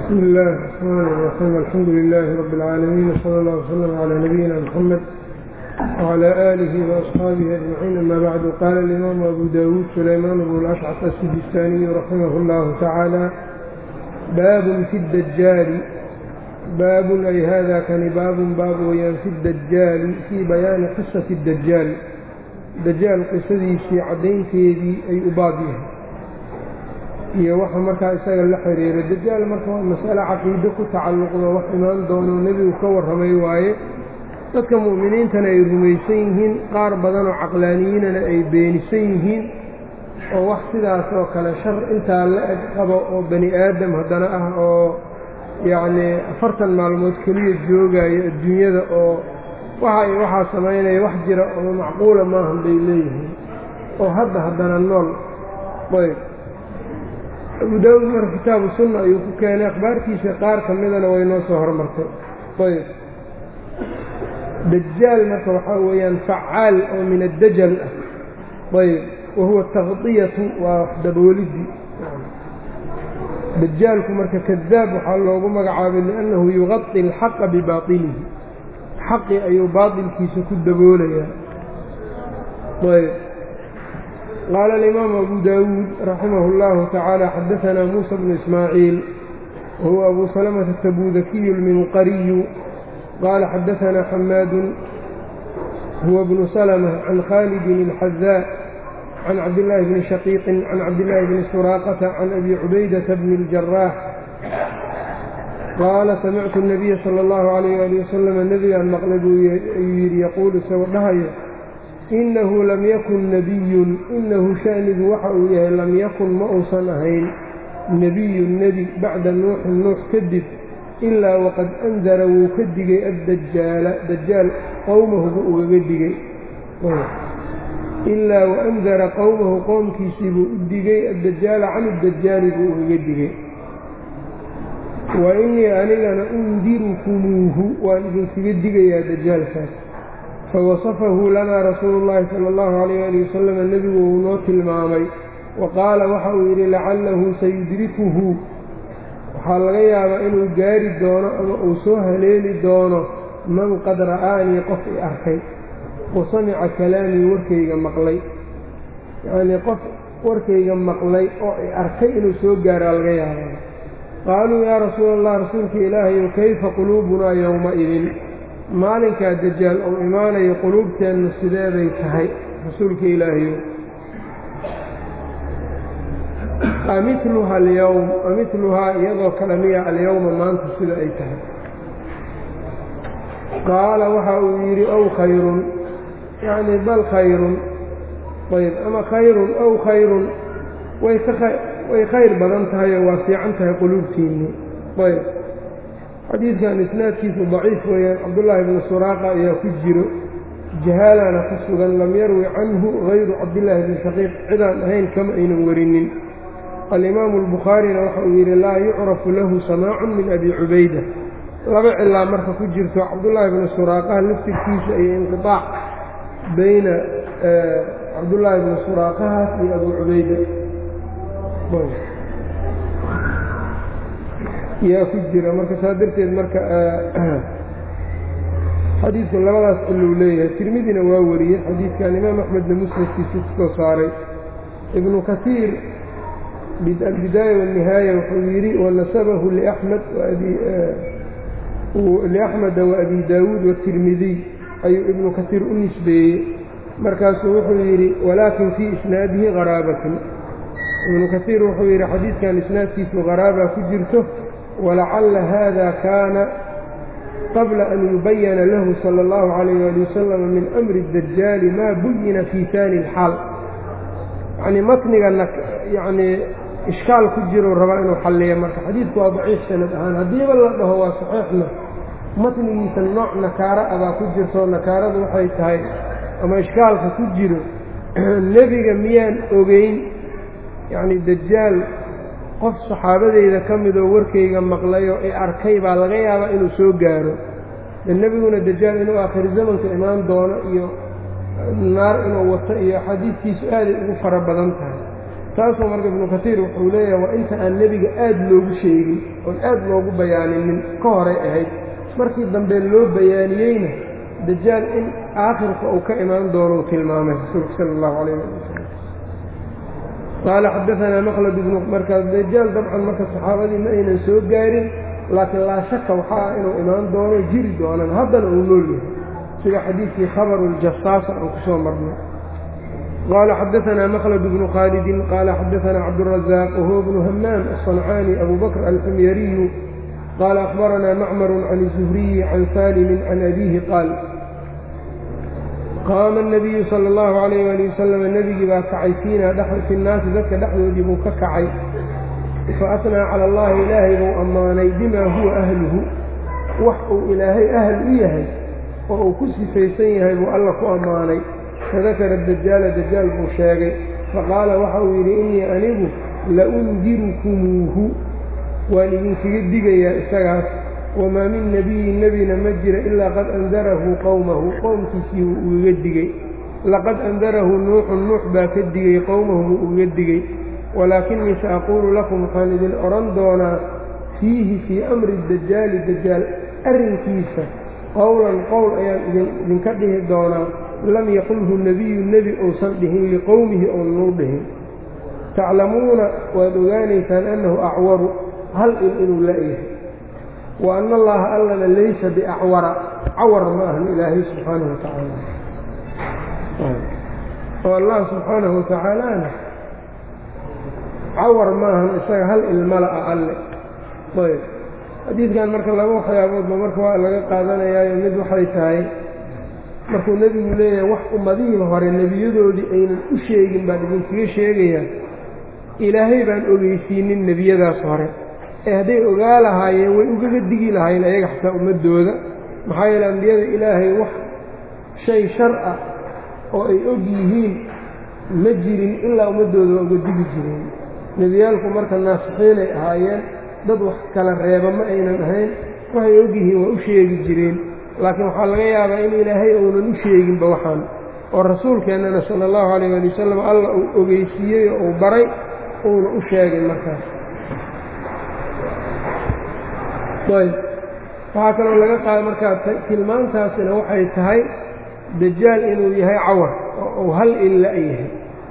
بسم الله الرحمن الرحيم الحمد لله رب العالمين وصلى الله وسلم على نبينا محمد وعلى آله وأصحابه أجمعين أما بعد قال الإمام أبو داود سليمان بن الأشعث السجستاني رحمه الله تعالى باب في الدجال باب أي هذا كان باب باب ويان في الدجال في بيان قصة الدجال dajaal qisadiisii caddaynteedii ay u baab yahay iyo waxa markaa isaga la xiriira dajaal marka waa mas'ale caqiide ku tacalluqdo wax imaan doono nebigu ka warramay waaye dadka mu'miniintana ay rumaysan yihiin qaar badanoo caqlaaniyiinana ay beenisan yihiin oo wax sidaas oo kale shar intaa la eg qabo oo bani aadam haddana ah oo yacnii afartan maalmood keliya joogayo adduunyada oo waxa ay waxaa samaynaya wax jira oo macquula maahan bay leeyihiin oo hadda haddana nool ayb abu daawuud marka kitaabu sunna ayuu ku keenay akhbaartiisa qaar ka midana way noo soo hormartay ayb dajaal marka waxaa weeyaan facaal oo min addajal ah ayb wa huwa takdiyatu waa wax daboolidii dajaalku marka kadaab waxaa loogu magacaabay liannahu yuqadi alxaqa bibaطilihi xaqi ayuu baaطilkiisa ku daboolayaa ayb qaala alimaamu abu daawuud raximah اllahu tacaala xadaanaa muusa bnu ismaaciil wahuwa abu salamata tabudakiyu اlminqariyu qaala xadaanaa xamaadu huwa bnu salmة can khaalidin اlxadaa can cabdillaahi bni shaqiiqin can cabdillaahi bni suraaqata can abi cubaydata bni اljaraax qaala samictu الnabiya salى اllahu عalayh ali wasalama nebigaan maqlay buu ayuu yidhi yaquulu isagoo dhahayo inahu lam yakun nebiyun inahu sha'nigu waxa uu yahay lam yakun ma uusan ahayn nebiyun nebi bacda nuuxin nuux kadib ilaa waqad andara wuu ka digay addajaala dajaal qowmahu buu ugaga digay ilaa waandara qowmahu qowmkiisii buu u digay addajaala can iddajaali buu ugaga digay wa innii anigana undirukumuuhu waan idinkaga digayaa dajaalkaas fawasafahu lanaa rasuulu llaahi sala allahu calayh ali wasalama nebigu uu noo tilmaamay wa qaala waxa uu yidhi lacallahu sayudrikuhu waxaa laga yaabaa inuu gaari doono ama uu soo haleeli doono man qad ra'aanii qof i arkay wa samica kalaamii warkayga maqlay yacnii qof warkayga maqlay oo i arkay inuu soo gaaraa laga yaabaa qaaluu yaa rasuula allah rasuulka ilaahayow kayfa quluubunaa yowma-idin maalinkaa dajaal uu imaanayo quluubteennu sideeday tahay rasuulka ilaahayow amidluha alyowm amidluhaa iyadoo kale miya alyowma maanta sida ay tahay qaala waxa uu yidhi ow khayrun yacnii bal khayrun ayb ama khayrun ow khayrun way ka way khayr badan tahay oo waa fiican tahay quluubtiinni ayb xadiidkan isnaadkiisu daciif weeyaan cabdullaahi bnu suraaqa ayaa ku jiro jahaalana ku sugan lam yarwi canhu hayru cabdillaahi bni shaqiiq cidaan ahayn kama aynan warinin alimaamu albukhaarina waxa uu yidhi laa yucrafu lahu samaacun min abi cubayda laba cilaa marka ku jirto cabdullaahi bni suraaqaha laftirkiisa iyo inqiaac bayna cabdullaahi bni suraaqahaas iyo abu cubayda yaa ku jira marka saa darteed marka xadiidku labadaas cilou leeyahay tirmidina waa wariyey xadiidkan imaam axmedna musnadkiisa kusoo saaray ibnu kasiir albidaaya wاnihaaya wuxuu yidhi wanasabahu liamed liaxmeda waabi daawuud watirmidiy ayuu ibnu kasiir u nisbeeyey markaasuu wuxuu yidhi walaakin fii isnaadihi qaraabatun ibnu kasiir wuxuu yidhi xadiidkan isnaadkiisu qaraaba ku jirto walacalla haada kaana qabla an yubayana lahu sala allahu calayh ali wasalam min amri dajaali maa buyina fii taani ilxaal yacnii matnigana yacnii ishkaal ku jirou rabaa inuu xalliyo marka xadiidku waa daciif sanad ahaan haddiiba la dhaho waa saxiixna matnigiisa nooc nakaara abaa ku jirto nakaaradu waxay tahay ama ishkaalka ku jiro nebiga miyaan ogeyn yacni dajaal qof saxaabadeyda ka midoo warkayga maqlayoo i arkay baa laga yaabaa inuu soo gaaro de nebiguna dajaal inuu aakhir zamanka imaan doono iyo naar inuu wato iyo xadiidkiisu aaday ugu fara badan tahay taasoo marka ibnu kasiir wuxuu leeyahay waa inta aan nebiga aad loogu sheegin oon aad loogu bayaaninin ka horay ahayd markii dambe loo bayaaniyeyna dajaal in aakhirka uu ka imaan doonou tilmaamay rasuulku sala allahu calayh ali wasalam qaala xadaanaa maqlad ibnu markaas dajaal dabcan marka saxaabadii ma aynan soo gaarin laakiin laa shaka waxaa ah inuu imaan doono jiri doonan haddana uu nool yahay sida xadiidkii khabaru ljasaasa aan ku soo marnay qaala xadaanaa maqlad bnu khaalidin qaala xadaanaa cabdurazaaq wahuwa bnu hamaam aلصancaani abu bakr alxumyariyu qaala akhbaranaa macmaru can الzuhriyi can saalimin can abiihi qaal qaama الnabiyu salى اllahu alayh ali wasalam nebigii baa kacay fiina fi nnaasi dadka dhexdoodii buu ka kacay faatnaa cala allahi ilaahay buu ammaanay bimaa huwa ahluhu wax uu ilaahay ahl u yahay oo uu ku sifaysan yahay buu alla ku ammaanay fadakara dajaala dajaal buu sheegay faqaala waxa uu yidhi innii anigu la undirukumuuhu waan idinkaga digayaa isagaas wamaa min nebiyin nebina ma jira ilaa qad andarahu qowmahu qowmkiisii wuu ugaga digey laqad andarahu nuuxun nuux baa ka digey qowmahu wuu ugaga digey walaakinii sa aquulu lakum waxaan idin odhan doonaa fiihi fii amri dajaali dajaal arrinkiisa qowlan qowl ayaan idinka dhihi doonaa lam yaqulhu nebiyu nebi uusan dhihin liqowmihi oonau dhihin taclamuuna waad ogaanaysaan annahu acwaru hal il inuu la-yahay wa anna allaha allana laysa biacwara cawar ma ahan ilaahay subxaanahu wa tacaala oo allah subxaanahu wa tacaalana cawar maahan isaga hal ilmala a alle ayb xadiidkan marka laba waxyaaboodba marka waa laga qaadanayaayo mid waxay tahay markuu nebigu leeyahay wax ummadihii hore nebiyadoodii aynan u sheegin baan idinkaga sheegayaa ilaahay baan ogeysiinin nebiyadaas hore ee hadday ogaa lahaayeen way ugaga digi lahayn ayaga xataa ummaddooda maxaa yeele ambiyada ilaahay wax shay shar ah oo ay og yihiin ma jirin ilaa ummaddooda waa uga digi jireen nebiyaalku marka naasixiinay ahaayeen dad wax kala reeba ma aynan ahayn waxay ogyihiin waa u sheegi jireen laakiin waxaa laga yaabaa in ilaahay uunan u sheeginba waxaan oo rasuulkeennana sala allahu calayh ali wasalam alla uu ogeysiiyey oo uu baray uuna u sheegay markaas ayb waxaa kaloo laga qaada markaa tilmaantaasina waxay tahay dajaal inuu yahay cawar oo uu hal illa yahay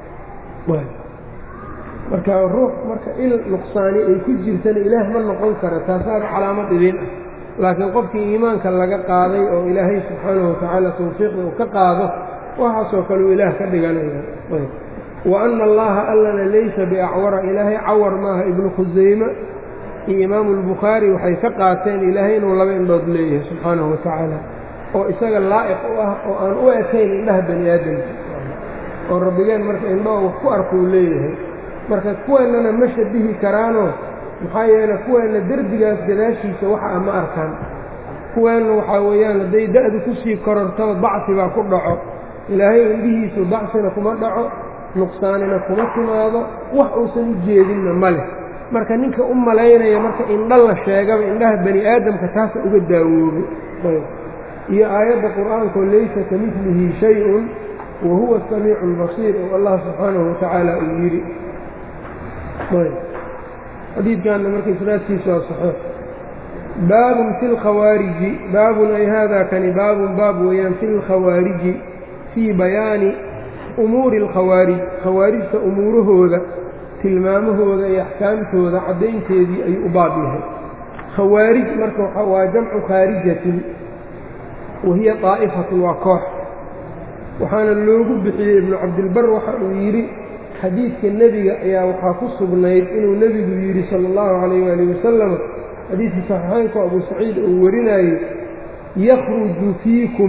marka ruux marka il nuqsaani ay ku jirtana ilaah ma noqon kara taasaaba calaamad idin ah laakiin qofkii iimaanka laga qaaday oo ilaahay subxaanahu watacaala tawfiiqda uu ka qaado waxaasoo kale uu ilaah ka dhiganaya wa anna allaha allana laysa biacwara ilaahay cawar maaha ibnu khusayme iyo imaamu albukhaari waxay ka qaateen ilaahay inuu laba indhood leeyahay subxaanahu wa tacaala oo isaga laa'iq u ah oo aan u ekayn indhaha bani aadamka oo rabbigeen marka indhoo wax ku arkuu leeyahay marka kuweennana ma shabihi karaanoo maxaa yeele kuweenna derbigaas gadaashiisa waxa a ma arkaan kuweenna waxaa weeyaan hadday da-du kusii korortaba dacfi baa ku dhaco ilaahay indhihiisu dacfina kuma dhaco nuqsaanina kuma timaado wax uusan u jeedinna ma leh marka ninka u malaynaya marka indho la sheegaba indhaha bani aadamka taasa uga daawoobay iyo aayadda qur-aankoo laysa ka midlihi shay-un wa huwa asamiicu albasiir oo allah subxaanahu watacaala uu yidhi xadiidkanna marka isnaadkiisu waa saxiix baabun fi lkhawaariji baabun ay haadaa kani baabun baab weeyaan fi lkhawaariji fii bayaani umuuri alkhawaarij khawaarijta umuurahooda tilmaamahooda iyo axkaamtooda caddaynteedii ayuu u baab yahay khawaarij marka waa jamcu khaarijatin wa hiya daa'ifatun waa koox waxaana loogu bixiyey ibnu cabdilbar waxa uu yidhi xadiidka nebiga ayaa waxaa ku sugnayd inuu nebigu yidhi sala allahu calayh waali wasalam xadiidkii saxiixeynku abuu saciid uu warinayey yakhruju fiikum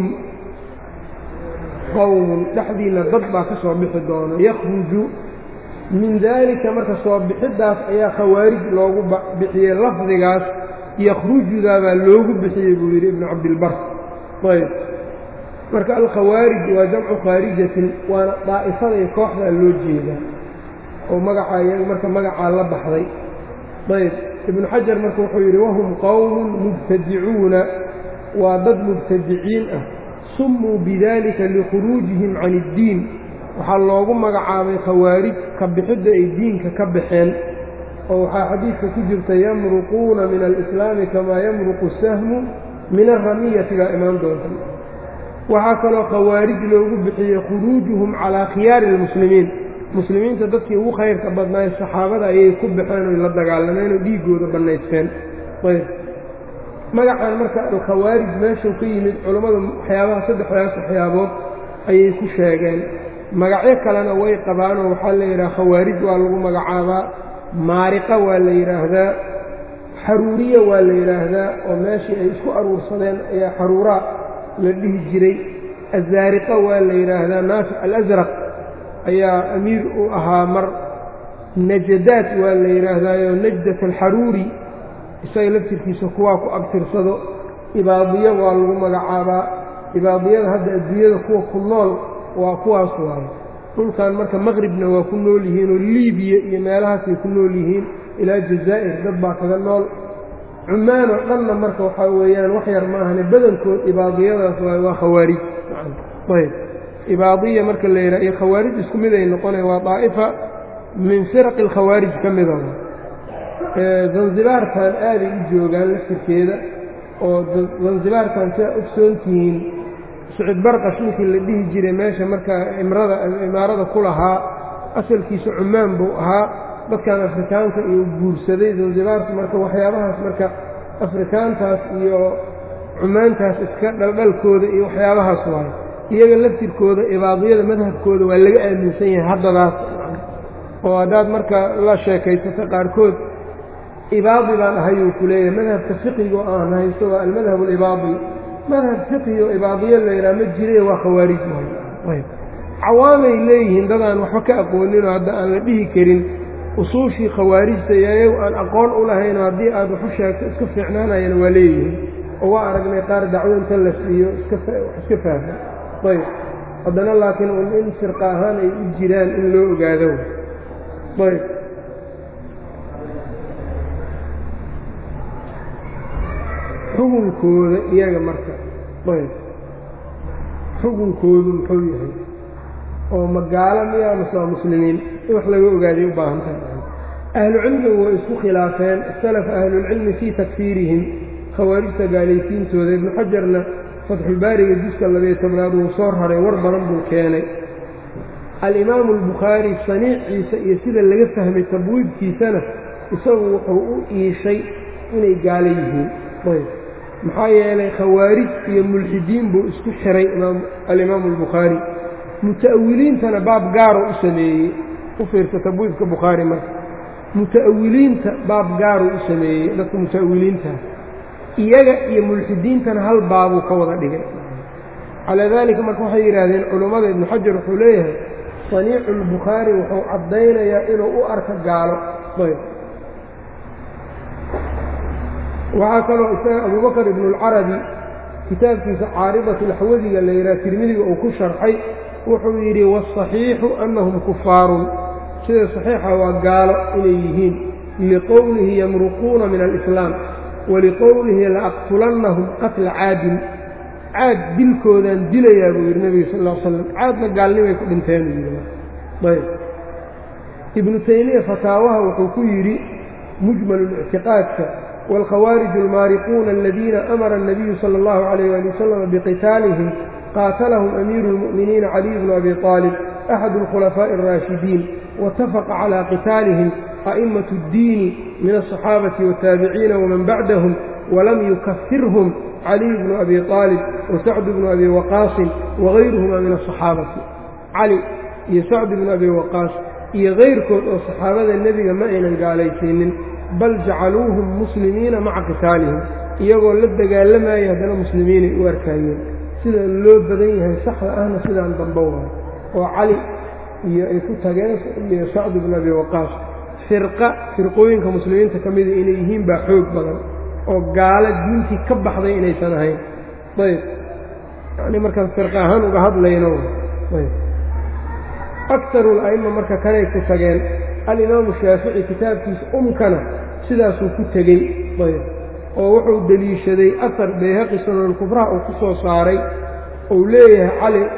qowmun dhexdiinna dad baa ka soo bixi doona yakhruju min daalika marka soo bixiddaas ayaa khawaarij loogu bixiyey lafdigaas yakhrujudaabaa loogu bixiyey buu yidhi ibnu cabdilbar ayb marka alkhawaarij waa jamcu khaarijatin waana daa'ifaday kooxdaa loo jeedaa oo magacaa iyaga marka magacaa la baxday ayb ibnu xajar marka wuxuu yidhi wahum qowmun mubtadicuuna waa dad mubtadiciin ah summuu bidalika likhuruujihim can iddiin waxaa loogu magacaabay khawaarij ka bixidda ay diinka ka baxeen oo waxaa xadiidka ku jirta yamruquuna min alislaami kamaa yamruqu sahmu min alramiyati baa imaan doonta waxaa kaloo khawaarij loogu bixiyey khuruujuhum calaa khiyaari almuslimiin muslimiinta dadkii ugu khayrka badnaay saxaabada ayay ku baxeen oy la dagaalameen oo dhiiggooda bannaysteen ayb magacan marka alkhawaarij meeshuu ka yimid culammadu waxyaabaha saddexdaas waxyaabood ayay ku sheegeen magacyo kalena way qabaanoo waxaa la yidhaha khawaarij waa lagu magacaabaa maariqa waa la yidhaahdaa xaruuriya waa la yidhaahdaa oo meeshii ay isku aruursadeen ayaa xaruuraa la dhihi jiray azaariqa waa la yidhaahdaa naafic alasraq ayaa amiir u ahaa mar najadaad waa la yidhaahdaayo najdat alxaruuri isaga laftirkiisa kuwaa ku abtirsado ibaadiyo waa lagu magacaabaa ibaadiyada hadda adduunyada kuwa ku nool waa kuwaas waayo dhulkan marka maqribna waa ku nool yihiin oo liibiya iyo meelahaasay ku nool yihiin ilaa jazaa'ir dad baa kaga nool cumaan oo dhanna marka waxaa weeyaan wax yar maahane badankood ibaadiyadaas waay waa khawaarij ayb ibaadiya marka la yidhaha iyo khawaarij isku mid ay noqonaya waa daa'ifa min firaqi alkhawaarij ka mida zanzibaartan aaday u joogaan laftirkeeda oo zanzibaartan sidaa ogsoon tihiin sucud barqash ninkii la dhihi jiray meesha markaa imrada imaarada ku lahaa asalkiisa cumaan buu ahaa dadkan afrikaanka iyo guursaday zanzibaarta marka waxyaabahaas marka afrikaantaas iyo cumaantaas iska dhaldhalkooda iyo waxyaabahaas waayo iyaga laftirkooda ibaadiyada madhabkooda waa laga aaminsan yahay haddadaas oo haddaad marka la sheekaysato qaarkood ibaadi baan ahayuu ku leeyahay madhabka fiqigo aan haysto waa almadhab alibaadi madhab fiqiyo ibaadiyo la yidhaha ma jire waa khawaarij maayo cawaamay leeyihiin dadaan waxba ka aqooninoo hadda aan la dhihi karin usuushii khawaarijta iyo ayagu aan aqoon u lahaynoo haddii aad waxu sheegto iska fiicnaanayana waa leeyihiin oo waa aragnay qaar dacwo inta la siiyo iska fahma ayb haddana laakiin un in firqa ahaan ay u jiraan in loo ogaado ayb xukunkooda iyaga marka ayb xukunkoodu muxuu yahay oo magaalo miyaa mase waa muslimiin in wax laga ogaaday u baahan tahay ahlucilmigu way isku khilaafeen ikhtalafa ahlulcilmi fii takfiirihim khawaarijta gaalaysiintooda ibnu xajarna fatxulbaariga juska labayo tobnaad wuu soo raray war badan buu keenay alimaamu albukhaari saniiciisa iyo sida laga fahmay tabwiidkiisana isagu wuxuu u iishay inay gaalo yihiin ayb maxaa yeelay khawaarij iyo mulxidiin buu isku xiray alimaamu albukhaari muta'awiliintana baab gaaro u sameeyey u fiirsa tabwiidka bukhaari marka muta'awiliinta baab gaaruu u sameeyey dadka muta'awiliintaha iyaga iyo mulxidiintana hal baabuu ka wada dhigay calaa daalika marka waxay yidhaahdeen culummada ibnu xajar wuxuu leeyahay saniicu albukhaari wuxuu caddaynayaa inuu u arka gaalo ayb waxaa kaloo isaga abubakar ibnu اlcarabi kitaabkiisa caaridat laxwadiga la yidhaha tirmidiga uu ku sharxay wuxuu yidhi wاsaxiixu annahum kufaarun sida saxiixa waa gaalo inay yihiin liqowlihi yamruquuna min alislaam waliqowlihi laaqtulannahum qatla caadin caad dilkoodaan dilayaa buu yidhi nebiga sal l slam caadna gaalnimay ku dhinteen buu yidhi ayb ibnu taymiya fataawaha wuxuu ku yidhi mujmalulictiqaadka wاlkhawaariju almaariquuna aladiina amara الnabiyu salى اllahu عalayh ali wasalam biqitaalihim qaatalahum amiiru اlmu'miniina caliy bnu abi طaalib axadu اlkhulafaaءi الraashidiin waاtafaqa calى qitaalihim a'imaة اddiini min الصaxaabati wالtaabiciina waman bacdahum walam yukafirhum caliy bnu abi طaalib wasacd bnu abi waqaasin wagayruhuma min الصaxaabati cali iyo sacd bnu abi waqaas iyo kayrkood oo saxaabada nebiga ma aynan gaalaysiinin bal jacaluuhum muslimiina maca qitaalihim iyagoo la dagaalamaya haddana muslimiinay u arkaayeen sida loo badan yahay saxda ahna sidaan dambe waayo oo cali iyo ay ku tageen iyo sacd bnu abi waqaas firqa firqooyinka muslimiinta ka mida inay yihiin baa xoog badan oo gaalo diintii ka baxday inaysan ahayn ayb yacnii markaan firqa ahaan uga hadlayno ayb akaru la'ima marka kanay ku tageen alimaamu shaafici kitaabkiisa umkana sidaasuu ku tegey ayb oo wuxuu deliishaday asar bayhaqi sunanulkubraha uu ku soo saaray uu leeyahay cali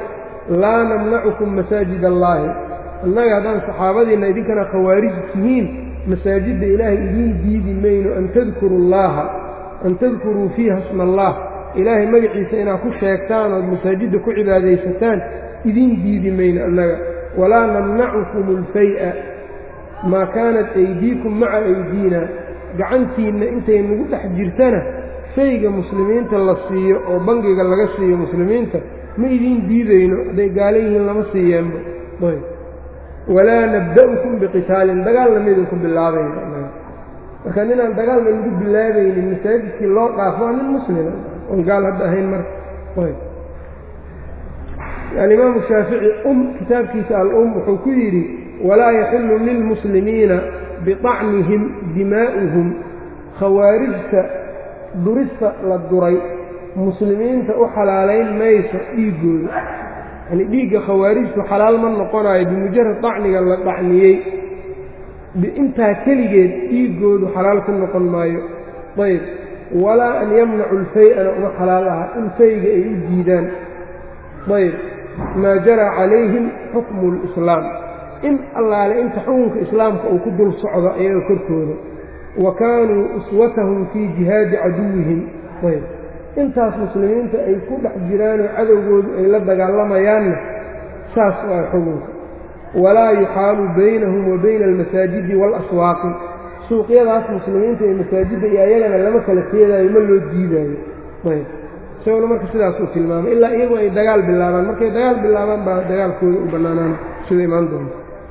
laa namnacukum masaajid allaahi annaga haddaan saxaabadiinna idinkana khawaarij tihiin masaajidda ilaahay idiin diidi mayno an tadkuru llaaha an tadkuruu fiiha sma allah ilaahay magaciisa inaad ku sheegtaan ood masaajidda ku cibaadaysataan idiin diidi mayno annaga walaa namnacukum alfay-a maa kaanat aydiikum maca aydiina gacantiinna intay nagu dhex jirtana fayga muslimiinta la siiyo oo bangiga laga siiyo muslimiinta ma idiin diidayno hadday gaalo yihiin lama siiyeenba ayb walaa nabda'ukum biqitaalin dagaalna ma idinku bilaabayno marka ninaan dagaalna lagu bilaabaynin masaajidkii loo dhaafo waa nin muslima oon gaal hadda ahayn marka ayb alimaamu shaafici um kitaabkiisa al-um wuxuu ku yidhi walaa yaxilu lilmuslimiina biطacnihim dimaa'uhum khawaarijta durista la duray muslimiinta u xalaalayn mayso dhiiggooda yani dhiigga khawaarijtu xalaal ma noqonayo bimujarad dacniga la dhacniyey intaa keligeed dhiiggoodu xalaal ku noqon maayo ayb walaa an yamnacu lfay-ana uma xalaal aha in fayga ay u diidaan ayb maa jaraa calayhim xukmu lislaam in allaale inta xukunka islaamka uu ku dul socdo ayaga korkooda wa kaanuu uswatahum fii jihaadi caduwihim ayb intaas muslimiinta ay ku dhex jiraanoo cadowgoodu ay la dagaalamayaanna saas waa xukunka walaa yuxaalu baynahum wa bayna almasaajidi waalaswaaqi suuqyadaas muslimiinta ee masaajidda iyo ayagana lama kala teedaayo ma loo diidaayo ayb isagona marka sidaas uu tilmaamay ilaa iyagu ay dagaal bilaabaan markay dagaal bilaabaan baa dagaalkooda u bannaanaan sida imaan doonta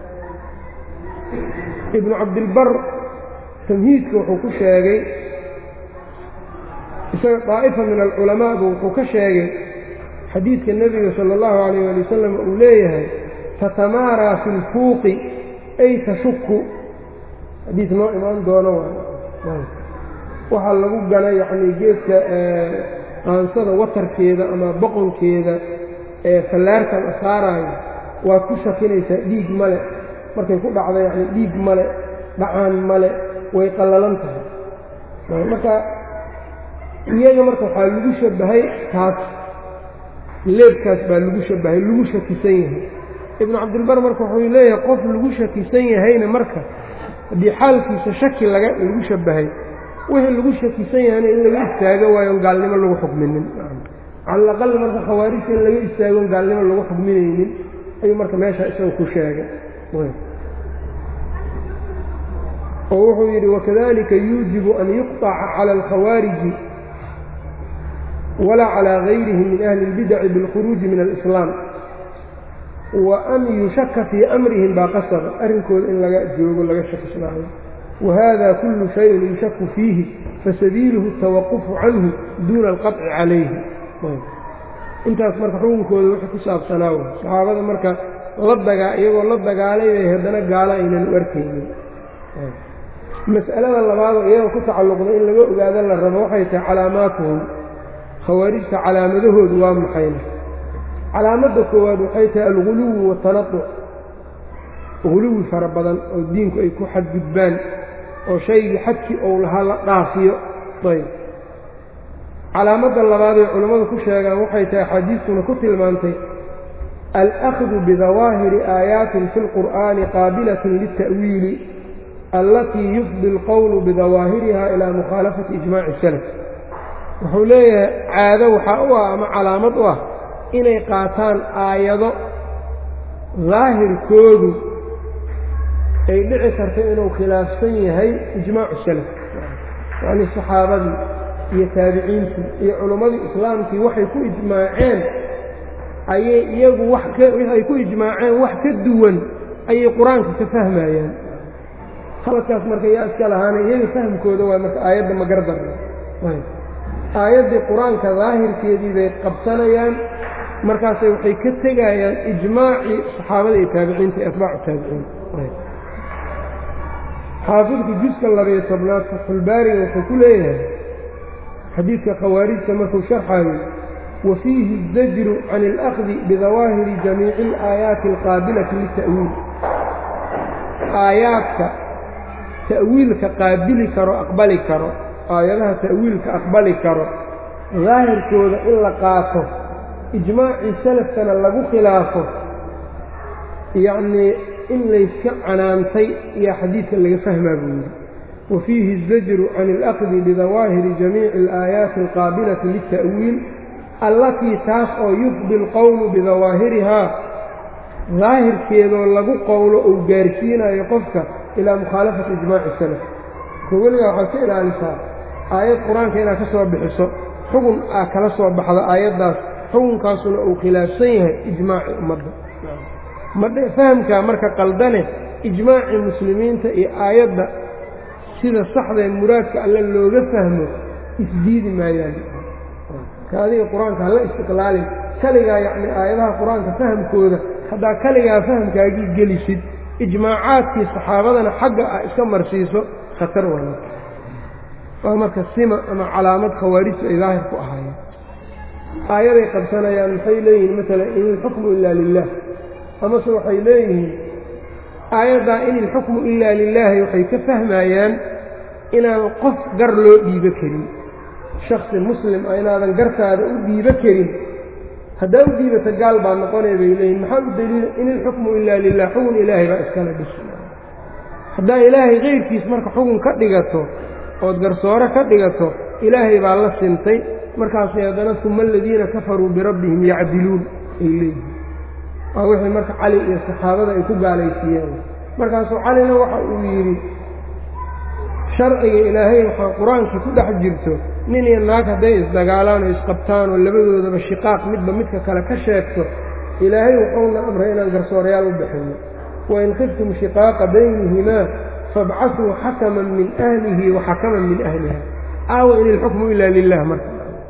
ibnu cabdilbar tamhiidka wuxuu ku sheegay isaga daa'ifa min alculamaa buu wuxuu ka sheegay xadiidka nebiga sala allahu calayh ali wasalam uu leeyahay tatamaaraa fi lfuuqi ay tashuku xadiid noo imaan doono waxaa lagu gala yacnii geedka aansada watarkeeda ama boqonkeeda ee fallaarta la saaraayo waad ku shakinaysaa dhiig male markay ku dhacdo yacni dhiig male dhacaan male way qallalan tahay marka iyaga marka waxaa lagu shabbahay taas leebkaas baa lagu shabbahay lagu shakisan yahay ibnu cabdilbar marka wuxuu leeyahay qof lagu shakisan yahayna marka haddii xaalkiisa shaki laga lagu shabbahay wixii lagu shakisan yahayna in laga istaago waayo on gaalnimo lagu xukminin cala alaqal marka khawaarijta in laga istaago on gaalnimo lagu xukminaynin ayuu marka meesha isaga ku sheegay oo wuxuu yidhi wakadalika yuujibu an yuqطaca cala alkhawaariji walaa calaa gayrihim min ahli اlbidaci biاlkhuruuji min alislaam wa an yushaka fii amrihim baa qasaba arrinkooda in laga joogo laga shakisnaayo wahada kullu shayin yushaku fiihi fasabiiluhu اtawaqufu canhu duuna alqaطci calayhi intaas marka xukunkooda wixii ku saabsanaa w saxaabada marka la dagaa iyagoo la dagaalay bay haddana gaalo aynan u arkaynin mas'alada labaadoo iyagoo ku tacalluqda in laga ogaado la rabo waxay tahay calaamaatuhum khawaarijta calaamadahoodu waa maxayna calaamadda koowaad waxay tahay alguluwi watanatuc guluwi fara badan oo diinku ay ku xadgudbaan oo shaygii xadkii ou lahaa la dhaafiyo ayb calaamadda labaadee culammadu ku sheegaan waxay tahay axaadiistuna ku tilmaantay alأkhdu bidawaahiri aayaatin fi اlqur'aani qaabilatin lilta'wiili allatii yufdi اlqowlu bidawaahiriha ilaa mukhaalafati ijmaaci salaf wuxuu leeyahay caado waxaa u ah ama calaamad u ah inay qaataan aayado daahirkoodu ay dhici karto inuu khilaafsan yahay ijmaacu salaf yacnii saxaabadii iyo taabiciintii iyo culimmadii islaamkii waxay ku ijmaaceen ayay iyagu wax kawaxay ku ijmaaceen wax ka duwan ayay qur-aanka ka fahmayaan halkaas marka yaa iska lahaana iyaga fahmkooda waa marka aayadda magardar aayaddii qur-aanka daahirkeedii bay qabsanayaan markaasay waxay ka tegayaan ijmaacii saxaabada iyo taabiciinta iyo atbaacu taabiciin xaafidku juska labayo tobnaad fatxulbaariga wuxuu ku leeyahay xadiidka khawaarijta markuu sharxaayo wa fiihi الzajru can اlأkhdi bidawaahiri jamiici اlaayaati alqaabilati lita'wiil aayaadka ta'wiilka qaabili karo aqbali karo aayadaha ta'wiilka aqbali karo daahirkooda in la qaato ijmaacii salafkana lagu khilaafo yacnii in layska canaantay iyo xadiidkan laga fahmaa buu yidhi wa fiihi الzajru can اlأkhdi bidawaahiri jamiici اlآaayaati alqaabilati lلta'wiil allatii taas oo yufdi اlqowlu bidawaahirihaa daahirkeedoo lagu qowlo uu gaarsiinayo qofka ilaa mukhaalafati ijmaaci salaf ko weligaa waxaad ka ilaalisaa aayad qur-aanka inaad ka soo bixiso xugun aa kala soo baxda aayaddaas xukunkaasuna uu khilaafsan yahay ijmaaci ummadda madhe fahamkaa marka qaldane ijmaacii muslimiinta iyo aayadda sida saxdae muraadka alle looga fahmo isdiidi maayaan ka adiga qur-aanka hala istiqlaalin kaligaa yacni aayadaha qur-aanka fahamkooda haddaa kaligaa fahamkaagii gelisid ijmaacaadkii saxaabadana xagga ah iska marsiiso khatar wala waa marka sima ama calaamad khawaarijtu ay daahir ku ahaayeen aayaday qabsanayaan maxay leeyihiin maalan in ilxukmu ilaa lilah amase waxay leeyihiin aayaddaa in ilxukmu ilaa lilaahi waxay ka fahmayaan inaan qof gar loo dhiibo karin shaksi muslim ah inaadan gartaada u dhiibo karin haddaa u dhiibata gaal baa noqonaya bay leeyihin maxaa u daliila in ilxukmu ilaa lilah xugun ilaahay baa iskala dhiso haddaa ilaahay keyrkiis marka xugun ka dhigato ood garsoore ka dhigato ilaahay baa la sintay markaasay haddana uma aladiina kafaruu birabbihim yacdiluun ay leeyihin waa wixii marka cali iyo saxaabada ay ku gaalaysiiyeen markaasuu calina waxa uu yidhi sharciga ilaahay waxaa qur-aankii ku dhex jirto nin iyo naag hadday isdagaalaan oo isqabtaan oo labadoodaba shiqaaq midba midka kale ka sheegto ilaahay wuxuuna amray inaan garsoorayaal u bixinno wain khiftum shiqaaqa baynihimaa fabcasuu xakaman min ahlihi wa xakaman min ahliha aawa in ilxukmu ilaa lilah marka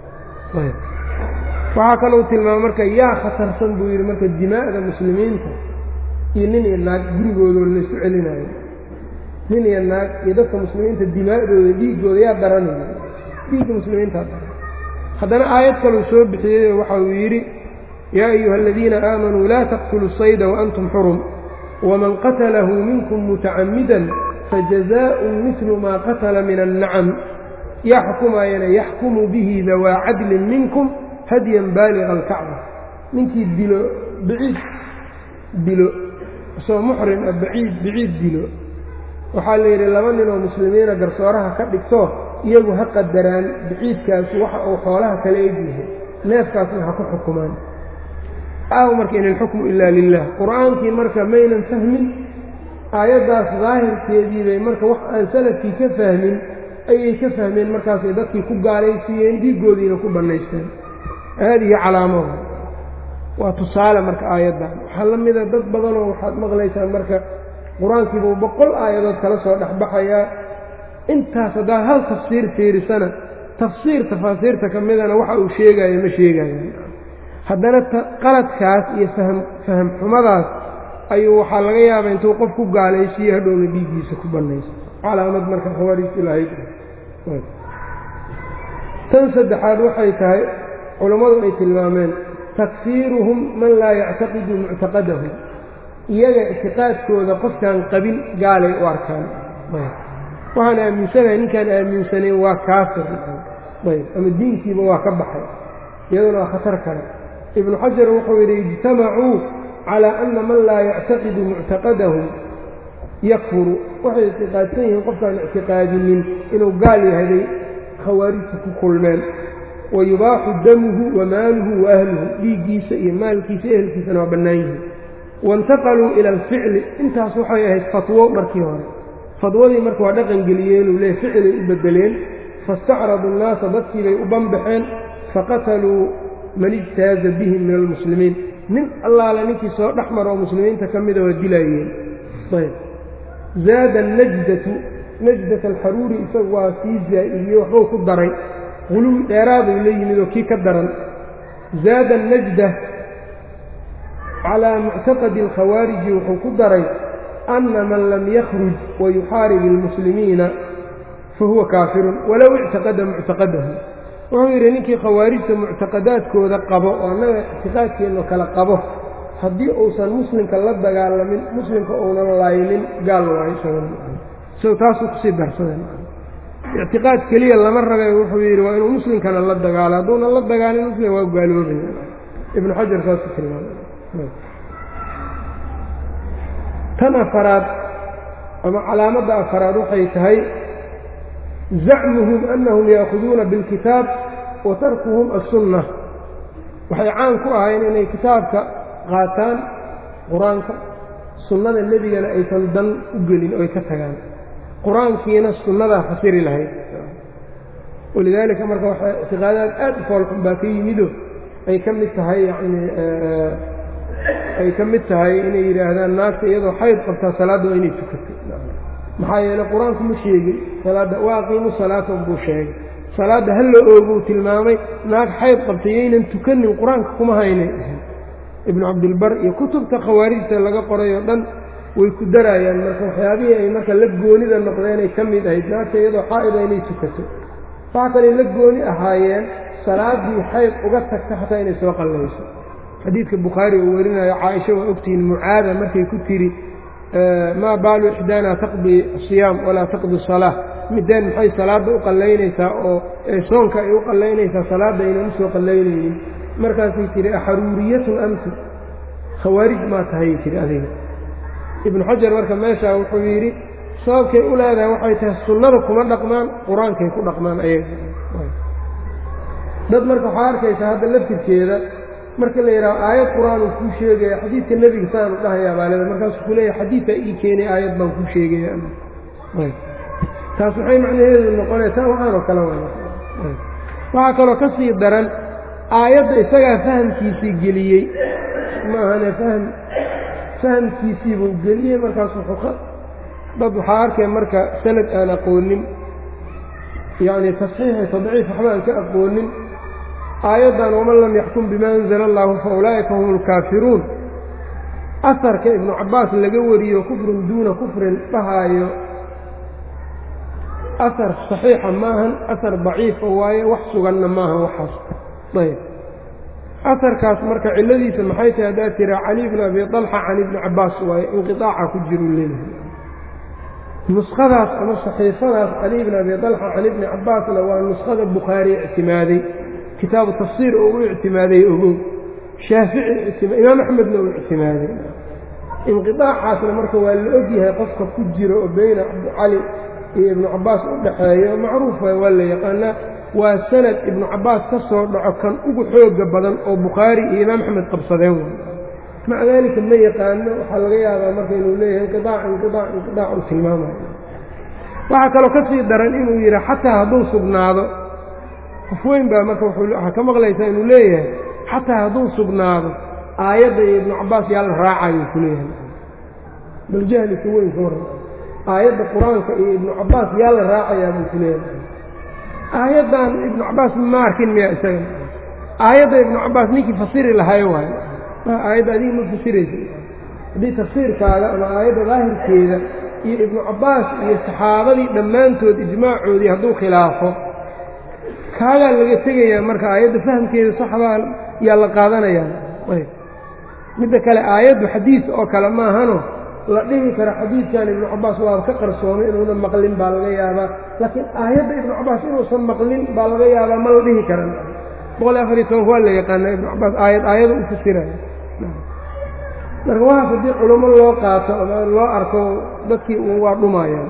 waxaa kalou tilmaama marka yaa khatarsan buu yidhi marka dimaa'da muslimiinta iyo nin iyo naag gurigoodoo laysu celinayo nin iyo naag iyo dadka muslimiinta dimaa'dooda dhiiggooda yaa daranaya dhiigga muslimiintaa daran haddana aayad kaleu soo bixiyey waxa uu yidhi yaa ayuha aladiina aamanuu laa taqtuluu sayda waantum xurum waman qatalahu minkum mutacammidan fajazaa'un midlu maa qatala min annacam yaa xukumaayana yaxkumu bihi dawaa cadlin minkum hadyan baaliga alkacba ninkii dilo baciid dilo isoo muxrim ah baciid baciid dilo waxaa la yidhi laba ninoo muslimiina garsooraha ka dhigto iyagu ha qadaraan baciidkaasu waxa uu xoolaha kala egyahay neefkaasna ha ku xukumaan aaw marka in ilxukmu ilaa lilah qur-aankii marka maynan fahmin aayaddaas daahirkeedii bay marka wax aan salafkii ka fahmin ayay ka fahmeen markaasay dadkii ku gaalaysiiyeen dhiiggoodiina ku bannaysteen haadihi calaamada waa tusaale marka aayaddan waxaa la mida dad badanoo waxaad maqlaysaan marka qur-aankiibuu boqol aayadood kala soo dhexbaxayaa intaas haddaad hal tafsiir fiirisana tafsiir tafaasiirta ka midana waxa uu sheegayo ma sheegayo haddana qaladkaas iyo faham faham xumadaas ayuu waxaa laga yaabaa intuu qof ku gaalaysiiyo hadhowna dhiiggiisa ku bannayso calaamad marka khawaarijtu lahayd tan saddexaad waxay tahay culammadu ay tilmaameen takfiiruhum man laa yactaqidu muctaqadahum iyaga ictiqaadkooda qofkaan qabin gaalay u arkaan waxaan aaminsanahay ninkaan aaminsanayn waa kaafir ayb ama diinkiiba waa ka baxay iyaduna waa khatar kale ibnu xajar wuxuu yidhi ijtamacuu calaa ana man laa yactaqidu muctaqadahum yakfuru waxay ictiqaadsan yihiin qofkaan ictiqaadinin inuu gaal yahaday khawaarijta ku kulmeen wa yubaaxu damuhu wa maaluhu wa ahluhu dhiiggiisa iyo maalkiisa ehelkiisana waa bannaan yihiin waintaqaluu ila alficli intaas waxay ahayd fatwo markii hore fadwadii marka waa dhaqan geliyeenuu leey ficilay u beddeleen faistacradu nnaasa dadkii bay u banbaxeen faqataluu man ijtaaza bihim min almuslimiin nin allaale ninkii soo dhex maro oo muslimiinta ka mida waa dilaayeen ayb zaada najdatu najdat alxaruuri isagu waa sii zaa'idiyey waxbuu ku daray quluwi dheeraaduu la yimid oo kii ka daran zaada anajda calaa muctaqadi alkhawaariji wuxuu ku daray ana man lam yakhruj wayuxaarib ilmuslimiina fahuwa kaafirun walow ictaqada muctaqadahu wuxuu yidhi ninkii khawaarijta muctaqadaadkooda qabo oo annaga ictiqaadkeenno kale qabo haddii uusan muslimka la dagaalamin muslimka uunan laynin gaal waayo isagoo taasuu kusii darsadeen ictiqaad keliya lama rabe wuxuu yidhi waa inuu muslimkana la dagaalo hadduunan la dagaalin muslim waa gaaloobaya ibnu xajar saasuu tilmaamay tan afaraad ama calaamadda afaraad waxay tahay zacmuhum anahum yaakuduuna biاlkitaab wa tarkuhum aلsunna waxay caan ku ahayn inay kitaabka qaataan qur-aanka sunnada nebigana aysan dan u gelin oy ka tagaan qur-aankiina sunnadaa fasiri lahayd walidaalika marka waxaa ictiqaadaad aad u foolxun baa ka yimido ay ka mid tahay yani ay ka mid tahay inay yidhaahdaan naagta iyadoo xayd qabtaa salaadda waa inay tukato maxaa yeeley qur-aanku ma sheegin salaadda waa aqiimu salaata buu sheegay salaadda ha la ooguu tilmaamay naag xayd qabta yaynan tukanin qur-aanka kuma haynay ibnu cabdilbar iyo kutubta khawaarijta laga qoray oo dhan way ku daraayaan marka waxyaabihii ay marka la goonida noqdeenay ka mid ahayd naagta iyadoo xaa'ida inay tukato waxa kaley la gooni ahaayeen salaaddii xayd uga tagta xataa inay soo qallayso xadiidka bukhaari uu warinayo caaisha waa ogtihiin mucaada markay ku tiri maa baalu ixdaana taqdii siyaam walaa taqdi salaa mideen maxay salaadda u qallaynaysaa oo soonka ay u qallaynaysaa salaadda aynan usoo qallaynaynin markaasay tihi axaruuriyatun amti khawaarij maa tahay tihi adiga ibnu xajar marka meeshaa wuxuu yidhi sababkay u leedahay waxay tahay sunnada kuma dhaqmaan qur-aankay ku dhaqmaan ayaga dad marka waxaa arkaysaa hadda laftirkeeda marka la yidhaho aayad qur-aan uu kuu sheegaya xadiidka nebiga saanu dhahayaa baaleda markaasuu ku leeyahay xadiidkaa ii keenay aayad baan kuu sheegaya taas waxay macnaheedu noqonaya taa waxaanoo kale waxaa kaloo ka sii daran aayadda isagaa fahamkiisii geliyey maahane fahm fahamkiisii buu geliyey markaas wuxuu dad waxaa arkay marka sanad aan aqoonin yacni tasxiixi tadciif waxba aan ka aqoonin aayaddan waman lam yaxkum bima anzala allahu fa ulaa'ika hum alkaafiruun asarka ibnu cabbaas laga wariyo kufrun duuna kufrin dhahaayo asar saxiixa maahan asar daciifa waaye wax suganna maahan waxaas ayb asarkaas marka cilladiisa maxay tahay haddaad tiraa cali bn abi طalxa can ibni cabbaas waaye inqiطaaca ku jiru leeyahay nuskhadaas ama saxiifadaas cali bn abi طalxa can ibni cabbaasna waa nuskhada bukhaari ictimaaday kitaabu tafsiir oo u ictimaaday ogow shaafici imaam axmedna uu ictimaaday inqiطaacaasna marka waa la ogyahay qofka ku jiro oo beyna cabdicali iyo ibnu cabbaas u dhaxeeyo macruuf waa la yaqaanaa waa sanad ibnu cabbaas ka soo dhaco kan ugu xooga badan oo bukhaari iyo imaam axmed qabsadeen way maca daalika ma yaqaano waxaa laga yaabaa marka inuu leeyahay inqiaac inqiaac inqiaac uu tilmaamayo waxaa kaloo ka sii daran inuu yidhi xataa hadduu sugnaado qof weyn baa marka waxaa ka maqlaysaa inuu leeyahay xataa hadduu sugnaado aayadda iyo ibnu cabbaas yaa la raacayo ku leeyahay bal jahlika weyn ka warran aayadda qur-aanka iyo ibnu cabbaas yaa la raacayaa buu ku leeyahay aayaddan ibnu cabbaas ma arkin miya isaga aayadda ibnu cabbaas ninkii fasiri lahay waayo aayadda adiga ma fasiraysa haddii tafsiirkaaga ama aayadda daahirkeeda iyo ibnu cabbaas iyo saxaabadii dhammaantood ijmaacoodii hadduu khilaafo kaagaa laga tegayaa marka aayadda fahamkeeda saxbaa yaa la qaadanayaa ayb midda kale aayaddu xadiid oo kale maahano la dhihi karo xadiidkan ibnu cabbaas waa ka qarsoomay inuuna maqlin baa laga yaabaa laakiin aayadda ibnu cabbaas inuusan maqlin baa laga yaabaa ma la dhihi karan boqol afar iyo tobanka waa la yaqaanaa ibnu cabbaas aayad aayada u fasiraya marka waxaas haddii culummo loo qaato ama loo arko dadkii un waa dhumayaan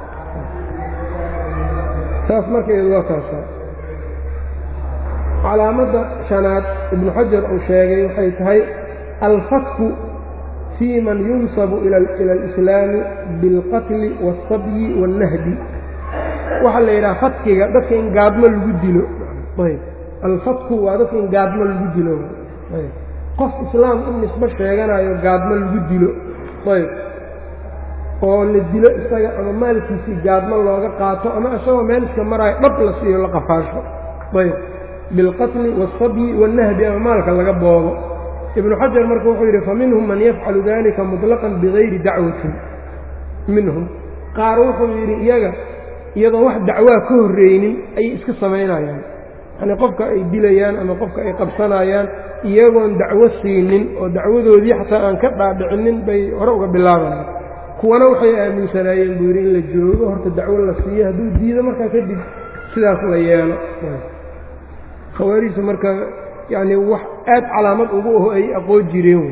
taas marka iyadu waa kaasa calaamadda shanaad ibnu xajar uu sheegay waxay tahay alfatku fii man yunsabu ila alislaami biاlqatli waاlsabyi waاlnahdi waxaa la yidhaha fatkiga dadka in gaadmo lagu dilo ayb alfatku waa dadka in gaadmo lagu dilo ayb qof islaam u nisbo sheeganayo gaadmo lagu dilo ayb oo la dilo isaga ama maalkiisii gaadmo looga qaato ama isagoo meel iska maraayo dhab la siiyo la qafaasho ayb biاlqatli waاlsabyi waاlnahdi ama maalka laga boodo ibnu xajar marka wuxuu yidhi faminhum man yafcalu dalika muطlaqan bigayri dacwatin minhum qaar wuxuu yidhi iyaga iyadoo wax dacwaa ka horreynin ayay iska samaynayaan yacnii qofka ay dilayaan ama qofka ay qabsanayaan iyagoon dacwo siinin oo dacwadoodii xataa aan ka dhaadhicinin bay hore uga bilaabayaan kuwana waxay aaminsanaayeen buu yidhi in la joogo horta dacwo la siiyo hadduu diido markaa kadib sidaas la yeelo khawaarijta marka yacni wax aad calaamad ugu aho ay aqoon jireen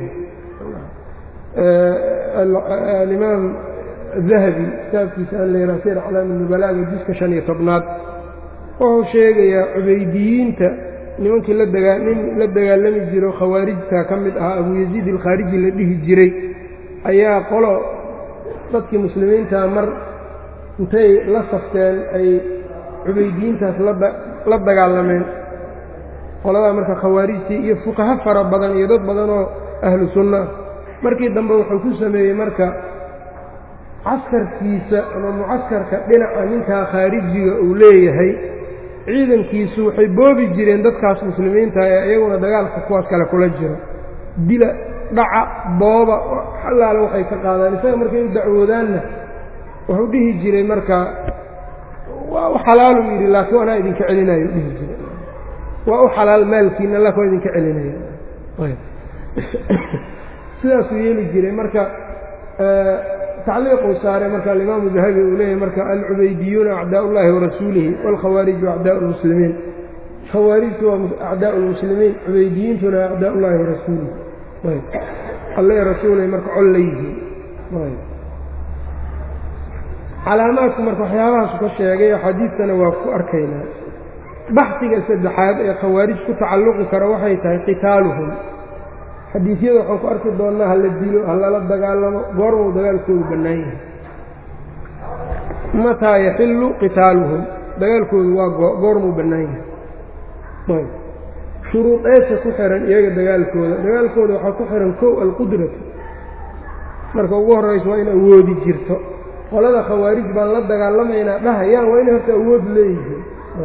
alimaam dahabi kitaabkiisa an layraa sir aclaami nubalaaga jiska shan iyo tobnaad wuxuu sheegayaa cubaydiyiinta nimankii la dagaa nin la dagaalami jiro khawaarijta ka mid ahaa abu yaziid alkhaariji la dhihi jiray ayaa qolo dadkii muslimiinta mar intay la safteen ay cubaydiyiintaas la dagaalameen qoladaa marka khawaarijtii iyo fuqaho fara badan iyo dad badan oo ahlu sunna markii dambe wuxuu ku sameeyey marka caskarkiisa ama mucaskarka dhinaca ninkaa khaarijiga uu leeyahay ciidankiisu waxay boobi jireen dadkaas muslimiinta ee iyaguna dagaalka kuwaas kale kula jiro dila dhaca booba xallaale waxay ka qaadaan isaga markay u dacwoodaanna wuxuu dhihi jiray marka waa u xalaaluu yidhi laakiin anaa idinka celinayo dhihi jiray waa u xalaal maalkiina laakin waa idinka celinaya sidaasuu yeeli jiray marka tacliiquu saaray marka alimaamu dahabi uu leeyahy marka alcubaydiyuuna acdaa ullahi warasuulihi waalkhawaariju acdaa lmuslimiin khawaarijtu waa acdaa lmuslimiin cubaydiyiintuna acdaa ullahi warasuulihi alle rasuulay marka col la yihiin calaamaadku marka waxyaabahaasu ka sheegay xadiidtana waa ku arkaynaa baxsiga saddexaad ee khawaarij ku tacalluqi kara waxay tahay qitaaluhum xadiisyada waxaan ku arki doonnaa ha la dilo ha lala dagaalamo goormuu dagaalkoodu bannaan yahay mataa yaxillu qitaaluhum dagaalkoodu waa goormuu bannaan yahay shuruudeesa ku xihan iyaga dagaalkooda dagaalkooda waxaa ku xihan kow alqudratu marka ugu horraysa waa in awoodi jirto qolada khawaarij baan la dagaalamaynaa dhahayaan waa inay horta awood leeyihiin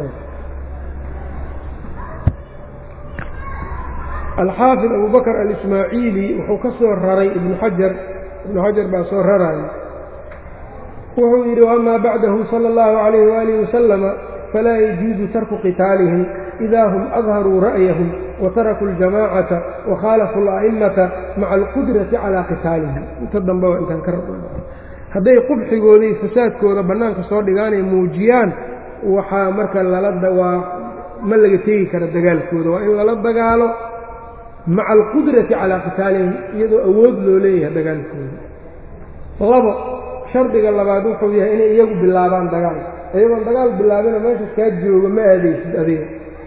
alxaafid abu bakr alismaaciili wuxuu ka soo raray ibnu xajar ibnu xajar baa soo raraya wuxuu yidhi wamaa bacdahu sala اllahu calayh waalihi wasalama falaa yajuuzu tarku qitaalihim idaa hum adharuu ra'yahum watarakuu اljamaacata wakhaalafuu اla'imata maca alqudrati calaa qitaalihim inta dambe waa intaan ka raba hadday qubxigooda iyo fasaadkooda bannaanka soo dhigaanay muujiyaan waxaa marka lalawaa ma laga tegi kara dagaalkooda waa in lala dagaalo maca alqudrati calaa qitaalihim iyadoo awood loo leeyahay dagaalkooda labo shardiga labaad wuxuu yahay inay iyagu bilaabaan dagaal iyagoon dagaal bilaabina meeshaas kaa jooga ma aadaysid adiga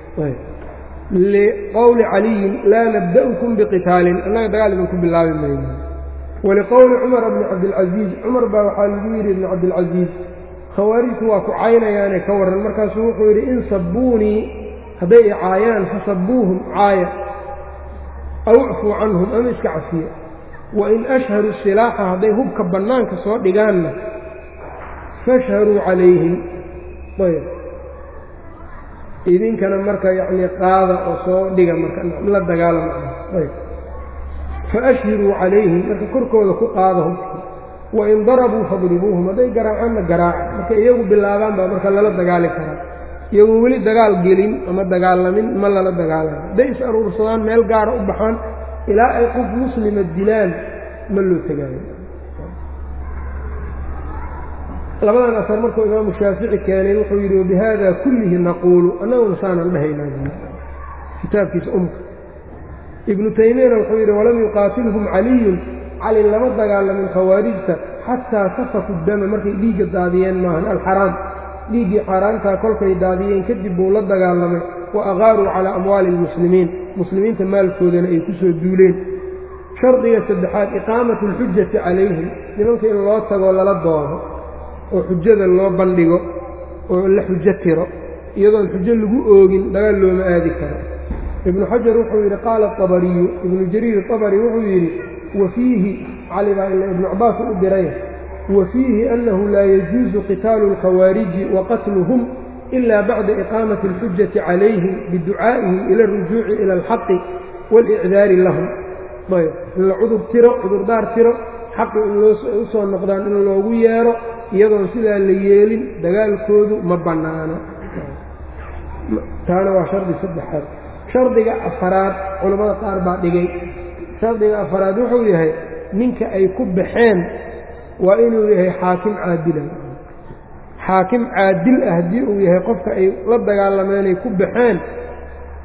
liqowli caliyin laa nabda'ukum biqitaalin annaga dagaal idinku bilaabi mayno waliqowli cumar bni cabdilcasiis cumar baa waxaa lagu yidhi ibni cabdilcasiis khawaarijtu waa ku caynayaane ka warran markaasuu wuxuu yidhi in sabbuunii hadday i caayaan fasabbuuhum caaya aw icfuu canhum ama iska cafiya wain ashharuu silaaxa hadday hubka bannaanka soo dhigaanna fashharuu calayhim ayb idinkana marka yacnii qaada oo soo dhiga marka la dagaalama ayb faashhiruu calayhim marka korkooda ku qaada hubkii wain darabuu fadribuuhum hadday garaacaanna garaaca marka iyagu bilaabaan baa marka lala dagaali karaa iyagoo weli dagaal gelin ama dagaalamin ma lala dagaalamo hadday is aruursadaan meel gaara u baxaan ilaa ay qof muslima dilaan ma loo tegaayo labadan asar markuu imaamu shaafici keenay wuxuu yidhi wabihada kullihi naquulu annaguna saanan dhahaynaa kitaabkiisa umka ibnu taymiyana wuxuu yidhi walam yuqaatilhum caliyun cali lama dagaalamin khawaarijta xataa safaku dama markay dhiigga daadiyeen maahan alxaraam dhiiggii xaaraantaa kolkay daadiyeen kadib buu la dagaalamay wa aqaaruu calaa amwaali almuslimiin muslimiinta maalkoodana ay ku soo duuleen shardiga saddexaad iqaamatu alxujati calayhim nimanka in loo tagoo lala doodo oo xujada loo bandhigo oo la xujo tiro iyadoon xujo lagu oogin dagaal looma aadi karo ibnu xajar wuxuu yidhi qaala abariyu ibnu jariir abari wuxuu yidhi wa fiihi cali baa ila ibnu cabaas u diray wa fiihi annahu laa yajuusu qitaalu alkhawaariji wa qatluhum ila bacda iqaamati alxujati calayhim biducaa'ihim ila arujuuci ila alxaqi waalicdaari lahum ayb in la cudur tiro cudurdaar tiro xaqi in u soo noqdaan in loogu yeero iyadoon sidaa la yeelin dagaalkoodu ma bannaano taana waa shardi saddexaad shardiga afaraad culammada qaar baa dhigay shardiga afaraad wuxuu yahay ninka ay ku baxeen waa inuu yahay xaakim caadilan xaakim caadil ah haddii uu yahay qofka ay la dagaalameenay ku baxeen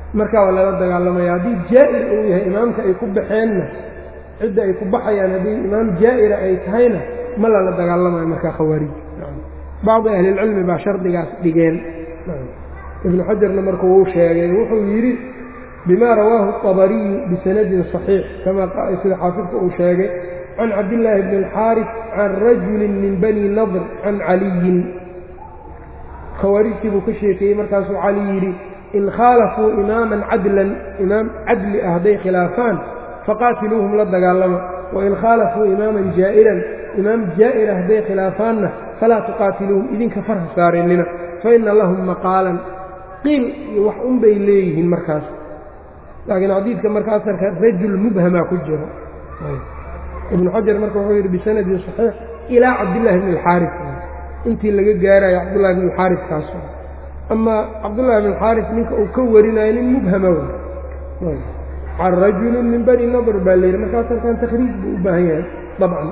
markaa waa lala dagaalamaya haddii jaa'ir uu yahay imaamka ay ku baxeenna cidda ay ku baxayaan haddii imaam jaa'ira ay tahayna ma lala dagaalamayo markaa khawaarij bacdi ahlilcilmi baa shardigaas dhigeen ibnu xajarna marka wuu sheegay wuxuu yidhi bima rawaahu الطabariyu bisanadin صaxiix kama sida xaafidka uu sheegay can cabdillaahi bni اlxaarif can rajuli min bani nadr can caliyin khawaarijtii buu ka sheekeeyey markaasuu cali yidhi in khaalafuu imaaman cadlan imaam cadli ah hadday khilaafaan faqaatiluuhum la dagaalama wain khaalafuu imaaman jaa'iran imaam jaa'ira hadday khilaafaanna falaa tuqaatiluuhum idinka farha saarinina faina lahum maqaalan qiil iyo wax un bay leeyihiin markaas laakiin xadiidka marka asarka rajul mubhamaa ku jiro ibnu xajar marka wuxuu yidhi bisanadin saxiix ilaa cabdillaahi bni alxaarif intii laga gaarayo cabdullahi bni alxaarif kaas amaa cabdullahi bni alxaarif ninka uu ka warinayo nin mubhama wey can rajulin min bani nadr baa layidhi marka asarkan takhriij buu u baahan yahay dabcan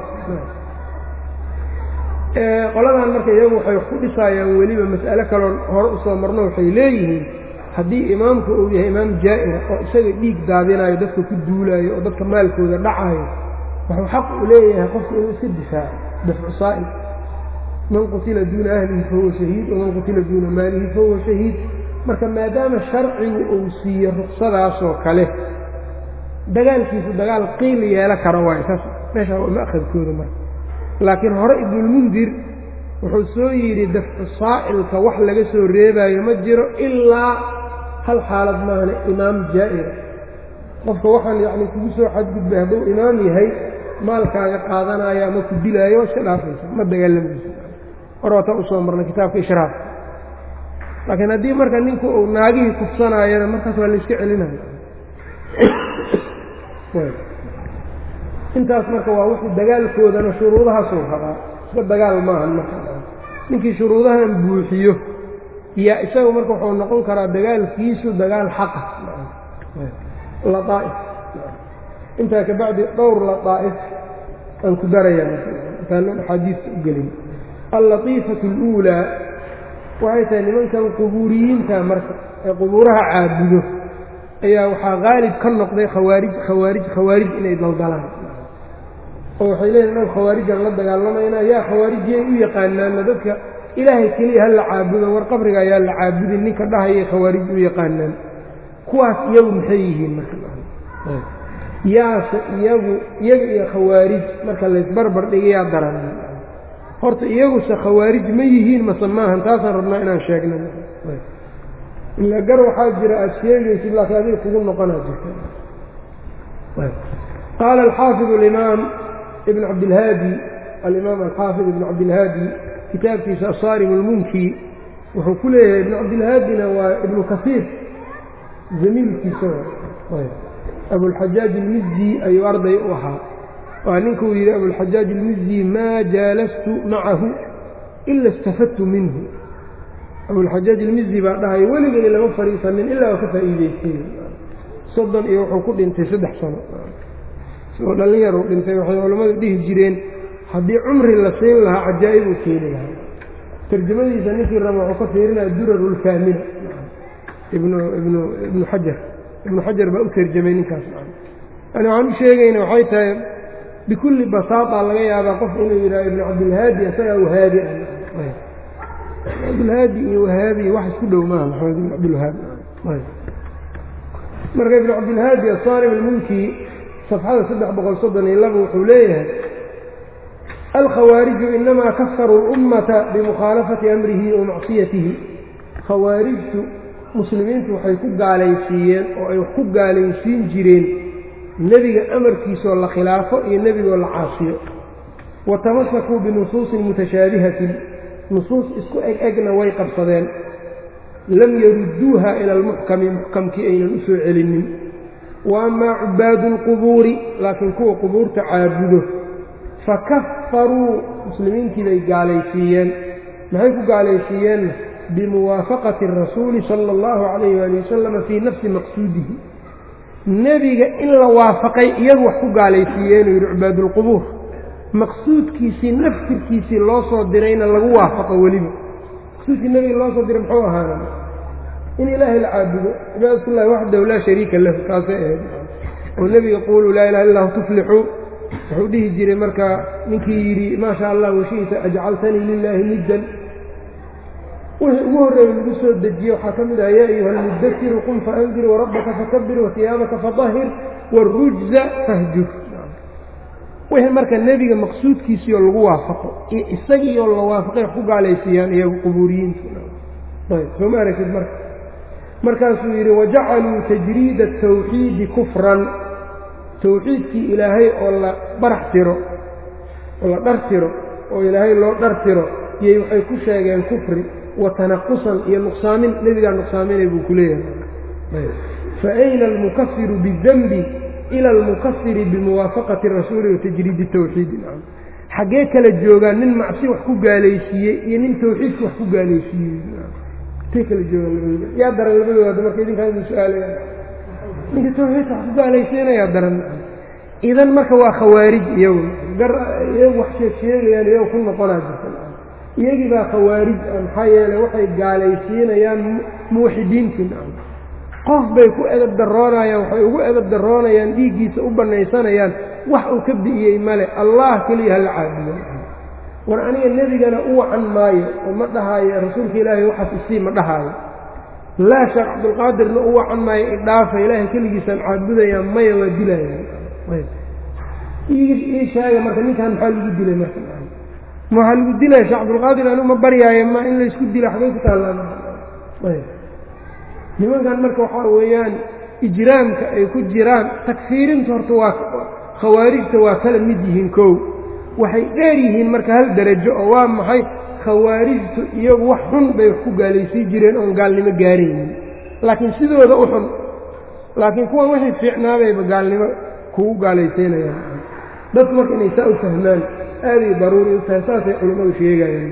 qoladan marka iyagu waxay ku dhisaayaan weliba mas'alo kaloon hore usoo marno waxay leeyihiin haddii imaamku uu yahay imaam jaa'ira oo isaga dhiig daadinayo dadka ku duulaayo oo dadka maalkooda dhacayo wuxuu xaq u leeyahay qofku inuu iska difaaco dafcu saa'il man qutila duuna ahlihi fahuwa shahiid waman qutila duuna maalihi fahuwa shahiid marka maadaama sharcigu uu siiyo ruksadaasoo kale dagaalkiisu dagaal qiil yeelo karo waay saas meeshaa waa ma'khadkooda marka laakiin hore ibnulmundir wuxuu soo yidhi dafcu saa'ilka wax laga soo reebaayo ma jiro ilaa hal xaalad maahane imaam jaa'ira qofka waxaan yacni kugu soo xadgudbay hadduu imaam yahay maalkaaga qaadanaayo ama ku dilaayo waa iska dhaafaysa ma dagaalamaysa hor waataa usoo marnay kitaabka ishraafka laakiin haddii marka ninku uu naagihii kufsanaayana markaas waa layska celinayo intaas marka waa wixii dagaalkoodana shuruudahaasuu rabaa iska dagaal maahan marka ninkii shuruudahan buuxiyo yaa isaga marka wuxuu noqon karaa dagaalkiisu dagaal xaqa laaa'if intaa kabacdi dhowr ladaa'if aan ku daraya intaann axaadiista u gelin allatiifatu اluulaa waxay tahay nimankan qubuuriyiinta marka ee qubuuraha caabudo ayaa waxaa qaalib ka noqday khawaarij khawaarij khawaarij inay daldalaan oo waxay leeyihin dhan khawaarijaan la dagaalamaynaa yaa khawaarijiyay u yaqaanaanna dadka ilaahay keliya ha la caabudo war qabriga ayaa la caabudin ninka dhahayay khawaarij u yaqaanaan kuwaas iyagu maxay yihiin marka yaase iyagu iyaga iyo khawaarij marka laysbarbar dhigayaa daran horta iyaguse khawaarij ma yihiin mase maahan taasaan rabnaa inaan sheegna ila gar waxaa jira aada sheegaysid laakiin adiga kugu noqonaa jirta qaala alxaafid alimaam ibn cabdilhaadi alimaam alxaafid ibn cabdilhaadi kitaabkiisa asaarim اlmunki wuxuu ku leeyahay ibn cabdilhaadina waa ibnu kasiir zamiilkiisa abulxajaaj ilmizzi ayuu arday u ahaa waa ninkuu yidhi abulxajaaj ilmizzi maa jaalastu macahu ila istafadtu minhu abulxajaaj ilmizzi baa dhahay weligani lama fadhiisanin ilaa waa ka faa'iidaystay soddon iyo wuxuu ku dhintay saddex sano isagoo dhallinyar uu dhintay waxay culammadu dhihi jireen haddii cumri la siin lahaa cajaa'ib uu keeni lahaa tarjamadiisa ninkii raba wuxuu ka fiirinaya durarulkaamina ibnu ibnu ibnu xajar ibnu xajar baa u tarjamay ninkaas yani waxaan u sheegayna waxay tahay bikulli basaata laga yaabaa qof inuu yidhaha ibnu cabdilhaadi isagaa wahaabi ah cabdilhaadi iyo wahaabi wax isku dhow maaha maxamed ibn cabdilwahaab marka ibnu cabdilhaadi asaarim almunki safxada saddex boqol soddon iyo laba wuxuu leeyahay alkhawaariju inamaa kafaruu اlummata bimukhaalafati amrihi wa macsiyatihi khawaarijtu muslimiintu waxay ku gaalaysiiyeen oo ay wax ku gaalaysiin jireen nebiga amarkiisoo la khilaafo iyo nebigoo la caasiyo wa tamasakuu binusuusin mutashaabihatin nusuus isku eg egna way qabsadeen lam yarudduuha ila almuxkami muxkamkii aynan u soo celinin wa amaa cubaadu alqubuuri laakiin kuwa qubuurta caabudo fakafaruu muslimiintii bay gaalaysiiyeen maxay ku gaalaysiiyeenna bimuwaafaqati rasuuli sala allahu calayh waali wasalama fii nafsi maqsuudihi nebiga in la waafaqay iyagu wax ku gaalaysiiyeenuu yidhi cubaadulqubuur maqsuudkiisii naftirkiisii loo soo dirayna lagu waafaqo weliba maqsuudkii nebiga loo soo diray muxuu ahaana in ilaahay la caabudo cibaadatullahi waxdahu laa shariika lahu taasay ahayd oo nebiga quuluu laa ilaha illahu tuflixuu wuxuu dhihi jiray markaa ninkii yidhi maa sha allah washiita ajcaltanii lilaahi niddan wixii ugu horreeyey lagu soo dejiye waxaa ka mid ah yaa ayuha almudasiru qum faandir warabbaka fakabir wahiyaabaka fadahir wاrujza fahjur wixii marka nebiga maqsuudkiisiioo lagu waafaqo iyo isagiioo la waafaqay wax ku gaalaysiiyaan iyagu qubuuriyiinta ayb soo ma aragtid marka markaasuu yidhi wajacaluu tajriida atawxiidi kufran tawxiidkii ilaahay oo la barax tiro oo la dhar tiro oo ilaahay loo dhar tiro iyay waxay ku sheegeen kufri wa tanaqusan iyo nuqsaamin nebigaa nuqsaaminay buu ku leeyahay fa ayna almukafiru bidanbi ila almukafiri bimuwaafaqati rasuuli wa tajriidi tawxiidi xaggee kala joogaan nin macsi wax ku gaalaysiiyey iyo nin tawxiidka wax ku gaalaysiiyey intay kala joogaan labadooda yaa daran labadooda marka idinkaan idin su-aalaya ninka tawxiidka wax ku gaalaysiinayaa daran idan marka waa khawaarij iyagu gar iyagu wax sheeg sheegayaan iyagu ku noqonaa jirta iyagii baa khawaarij maxaa yeeley waxay gaalaysiinayaan muwaxidiintii qof bay ku edab daroonayaan waxay ugu edab daroonayaan dhiiggiisa u bannaysanayaan wax uu ka bi'iyey male allah keliya hala caabudo war aniga nebigana u wacan maayo oo ma dhahaayo rasuulka ilaahay waxaas isii ma dhahaayo laa sheekh cabdulqaadirna u wacan maayo idhaafa ilaahay keligiisaan caabudaya maya waa dilayaan ii sheega marka ninkan maxaa lagu dilay marka ma waxaa lagu dilaya sheekh cabdulqaadir anigu ma baryaayo ma in laysku dilo xagay ku taallaan nimankan marka waxaa weeyaan ijraamka ay ku jiraan takfiirinta horta waa khawaarijta waa kala mid yihiin kow waxay dheer yihiin marka hal derajo oo waa maxay khawaarijtu iyagu wax xun bay wax ku gaalaysiin jireen oon gaalnimo gaaraynin laakiin sidooda u xun laakiin kuwan waxay fiicnaabayba gaalnimo kugu gaalaysiinayaan dadku marka inay saa u fahmaan aaday daruuri u tahay saasay culimmadu sheegayaan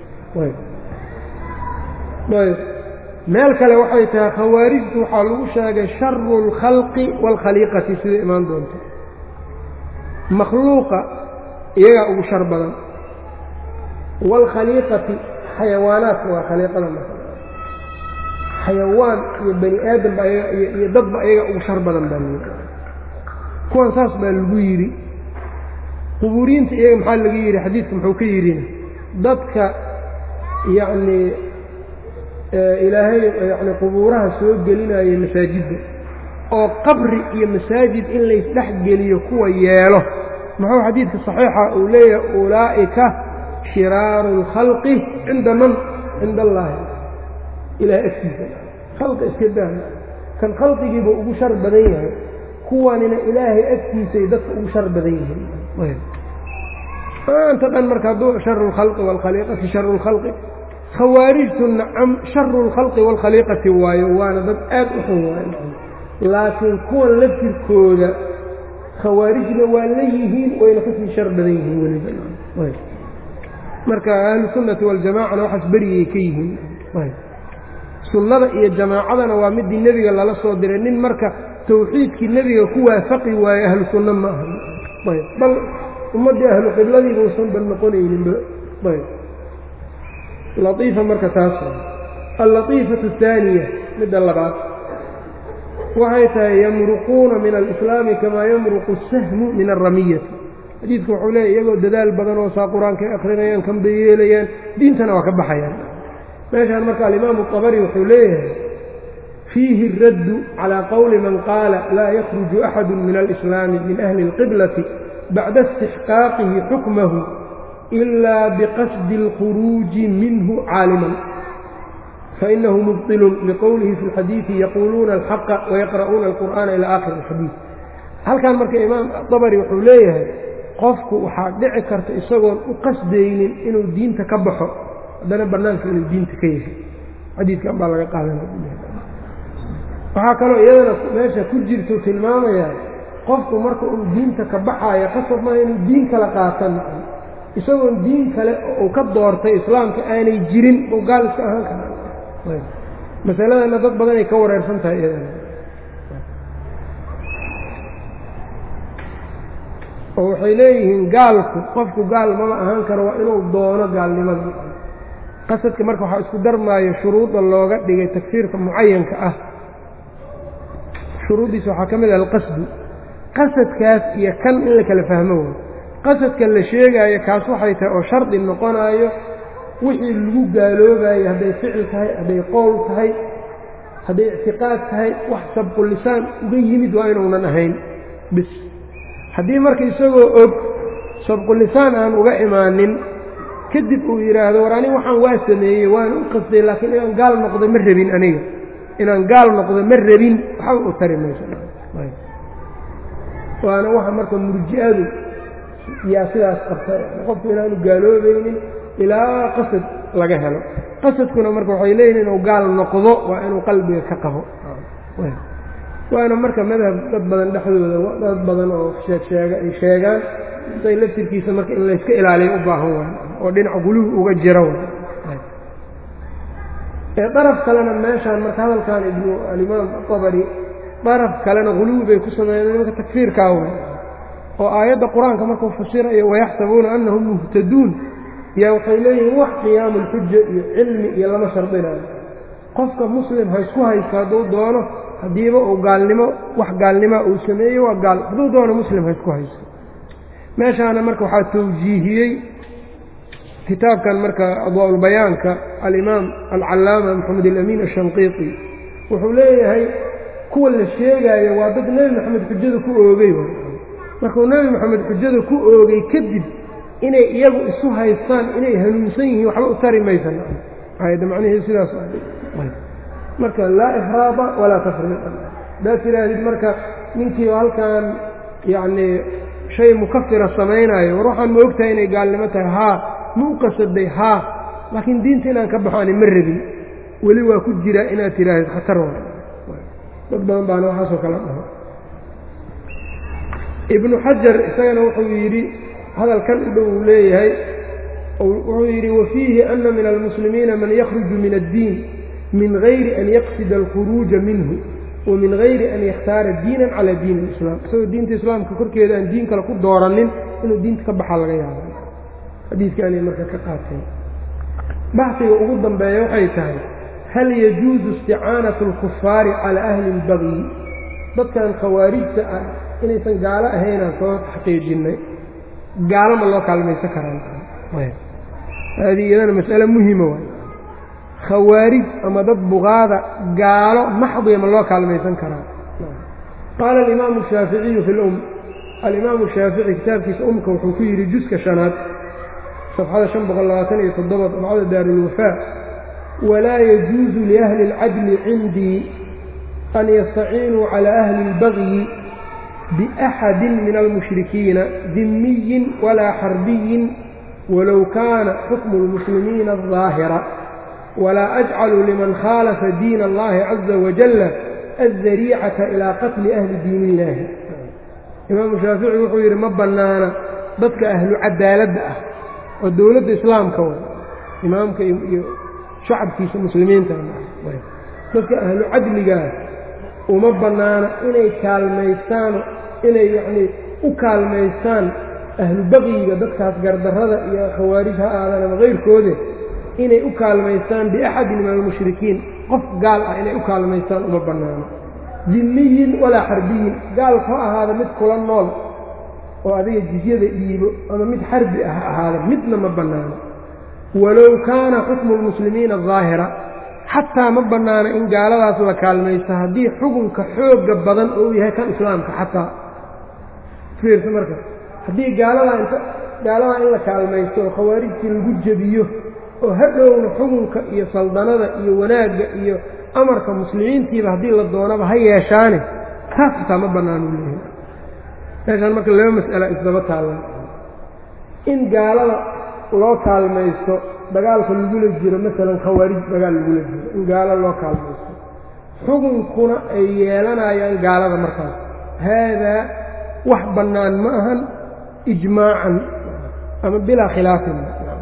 meel kale waxay tahay khawaarijtu waxaa lagu sheegay sharu اlkhalqi wاlkhaliiqati sida imaan doonto makhluuqa iyagaa ugu shar badan wاlkhaliiqati xayawaanaadka waa khaliiqada marka xayawaan iyo bani aadamba iyo dadba iyaga ugu shar badan baa lii kuwan saas baa lagu yidhi qubuuriyiinta iyaga maxaa laga yidhi xadiidka muxuu ka yidhina dadka yacnii ilaahay yani qubuuraha soo gelinaya masaajidda oo qabri iyo masaajid in laysdhex geliyo kuwa yeelo muxuu xadiidka saxiixa uu leeyahay ulaa'ika shiraaru اlkhalqi cinda man cinda allaahi ilahay agtiisa khalqi iska daa kan khalqigiiba ugu shar badan yahay kuwanina ilaahay agtiisay dadka ugu shar badan yihiin maanta dhan marka hadduu sharu اlkhalqi wاlkhaliiqati sharu اlkhalqi khawaarijtu nacam sharu اlkhalqi wاlkhaliiqati waayo waana dad aad u xun waayo laakiin kuwan laftirkooda khawaarijna waa la yihiin wayna kasii shar badan yihiin weliba marka ahlu sunnati waljamacana waxaas berigay ka yihiin sunnada iyo jamaacadana waa midii nebiga lala soo diray nin marka tawxiidkii nebiga ku waafaqi waaye ahlu sunno ma aha bal ummaddii ahlu qibladiiba usan bal noqonayninba laiifa marka taas allatiifatu ahaaniya midda labaad waxay tahay yamruquuna min alislaami kamaa yamruqu asahmu min alramiyati xadiidku wuxuu leeya iyagoo dadaal badan oo saa qur-aankay akrinayaan kanbay yeelayaan diintana waa ka baxayaan meeshaan marka alimaamu abari wuxuu leeyahay fiihi اraddu calىa qowli man qaala laa yakruju axadu min alislaami min ahli اlqiblati bacda istixqaaqihi xukmahu إلا بqصد الخروج منه cاalما فإنه مبطل لqwله في الxadيiث يقuluuna الحق ويقرؤuuna القرآن إلى آخر الxadيiث halkan marka imaam dabri wuxuu leeyahay qofku waxaa dhici karta isagoon u qasdaynin inuu diinta ka baxo haddana banaanka inuu diinta ka yahay xadiikan baa laga qaadanwaxaa kaloo iyadana meesha ku jirtu tilmaamaya qofku marka uu diinta ka baxaayo qasab maaha inuu diin kala qaatan isagoon diin kale uu ka doortay islaamka aanay jirin uu gaal iska ahaan karaa masaladana dad badanay ka wareersan tahay iyadana oo waxay leeyihiin gaalku qofku gaal maba ahaan karo waa inuu doono gaalnimada qasadka marka waxaa isku darmaayo shuruudda looga dhigay takfiirka mucayanka ah shuruuddiisa waxaa ka mid ah alqasdu qasadkaas iyo kan in la kala fahmo way qasadka la sheegaayo kaas waxay tahay oo shardi noqonaayo wixii lagu gaaloobayo hadday ficil tahay hadday qowl tahay hadday ictiqaad tahay wax sabqulisaan uga yimid waa inuunan ahayn bis haddii marka isagoo og sabqulisaan aan uga imaanin kadib uu yidhaahdo war aniga waxaan waa sameeyey waana u qasday laakiin inaan gaal noqdo ma rabin aniga inaan gaal noqdo ma rabin waxba u tari mayso waana waxa marka murji'adu yaa sidaas qabta qofku inaanu gaaloobaynin ilaa qasad laga helo qasadkuna marka waxay leeyihin inuu gaal noqdo waa inuu qalbiga ka qabo waana marka madhab dad badan dhexdooda dad badan oo sheegsheega ay sheegaan say laftirkiisa marka in layska ilaaliyo u baahan waay oo dhinaca guluhu uga jira ee daraf kalena meeshaan marka hadalkan ibnu alimaam abari daraf kalena guluwi bay ku sameeyeen nimanka takfiirkaa way oo aayadda qur-aanka markuu fasirayo wayaxsabuuna annahum muhtaduun yaa waxay leeyihiin wax qiyaamu lxuja iyo cilmi iyo lama shardinayo qofka muslim ha isku haysto hadduu doono haddiiba uu gaalnimo wax gaalnima uu sameeyo waa gaal hadduu doono muslim ha isku haysto meeshaana marka waxaa tawjiihiyey kitaabkan marka adwaaulbayaanka alimaam alcallaama maxamed alamiin ashanqiiti wuxuu leeyahay kuwa la sheegaayo waa dad nebi maxamed xujada ku oogay markuu nebi maxamed xujada ku oogay kadib inay iyagu isu haystaan inay hanuunsan yihiin waxba u tari maysan ayadda macnihii sidaas marka laa ifraada walaa tafriid haddaad tidhaahdid marka ninkii halkan yacnii shay mukafira samaynaayo war waxaan ma ogtahay inay gaalnimo tahay haa ma u qasaday haa laakiin diinta inaan ka baxo ani ma rabin weli waa ku jiraa inaad tidhaahdid khatar wa dad badan baana waxaasoo kala dhaho ibnu xajar isagana wuxuu yidhi hadalkan u dhow uu leeyahay wuxuu yidhi wafiihi ana min almuslimiina man yakhruju min addiin min gayri an yaqsida alkhuruuja minhu wa min gayri an yakhtaara diinan calaa diin alislaam isagoo diinta islaamka korkeeda aan diin kale ku dooranin inuu diinta ka baxaa laga yaaba xadiiskaanay marka ka qaateen baxsiga ugu dambeeya waxay tahay hal yajuusu isticaanatu alkufaari calaa ahli اlbagyi dadkan khawaarijta ah inaysan gaalo ahaynaan soo xaqiijinnay gaalo ma loo kaalmaysan karaan haadii iyadana mas'ale muhima waay khawaarij ama dad buqaada gaalo maxdiya ma loo kaalmaysan karaa qaala alimaamu shaaficiyu fi lum alimaamu shaafici kitaabkiisa umka wuxuu ku yidhi juska shanaad safxada شhan boqol labaatan iyo toddoba dabcada daarulwafaa walaa yajuusu liahli اlcadli cindii an yastaciinuu calى ahli اlbagyi biأxadi min almushrikiina dimiyin walaa xarbiyin walow kaana xukmu اlmuslimiina الظaahira walaa ajcalu liman khaalafa diin اllahi caza wajala aلdariicata ilaa qatli ahli diin illaahi imaamu shaafici wuxuu yidhi ma bannaana dadka ahlu cadaaladda ah oo dowladda islaamka way imaamka iyo shacabkiisa muslimiinta dadka ahlu cadligaah uma bannaana inay kaalmaystaano inay yacnii u kaalmaystaan ahlu baqyiga dadkaas gardarrada iyo khawaarij ha aadan ama kayrkoode inay u kaalmaystaan biaxadin min almushrikiin qof gaal ah inay u kaalmaystaan uma bannaano dimiyin walaa xarbiyin gaalka ha ahaada mid kula nool oo adiga jizyada dhiibo ama mid xarbi ah ha ahaada midna ma bannaano walow kaana xukmu lmuslimiina daahira xataa ma bannaano in gaaladaas la kaalmaysto haddii xukunka xoogga badan oo yahay kan islaamka xataa fiirsa marka haddii gaaladaa inta gaaladaa in la kaalmaysto oo khawaarijtii lagu jebiyo oo hadhowna xukunka iyo saldanada iyo wanaagga iyo amarka muslimiintiiba haddii la doonaba ha yeeshaane taas xataa ma bannaanu leeyahay meeshaan marka laba mas'ala isdaba taallan in gaalada loo kaalmaysto dagaalka lagula jiro masalan khawaarij dagaal lagula jiro in gaalo loo kaalmaysto xukunkuna ay yeelanayaan gaalada markaas haadaa wax bannaan ma ahan ijmaacan ama bilaa khilaafin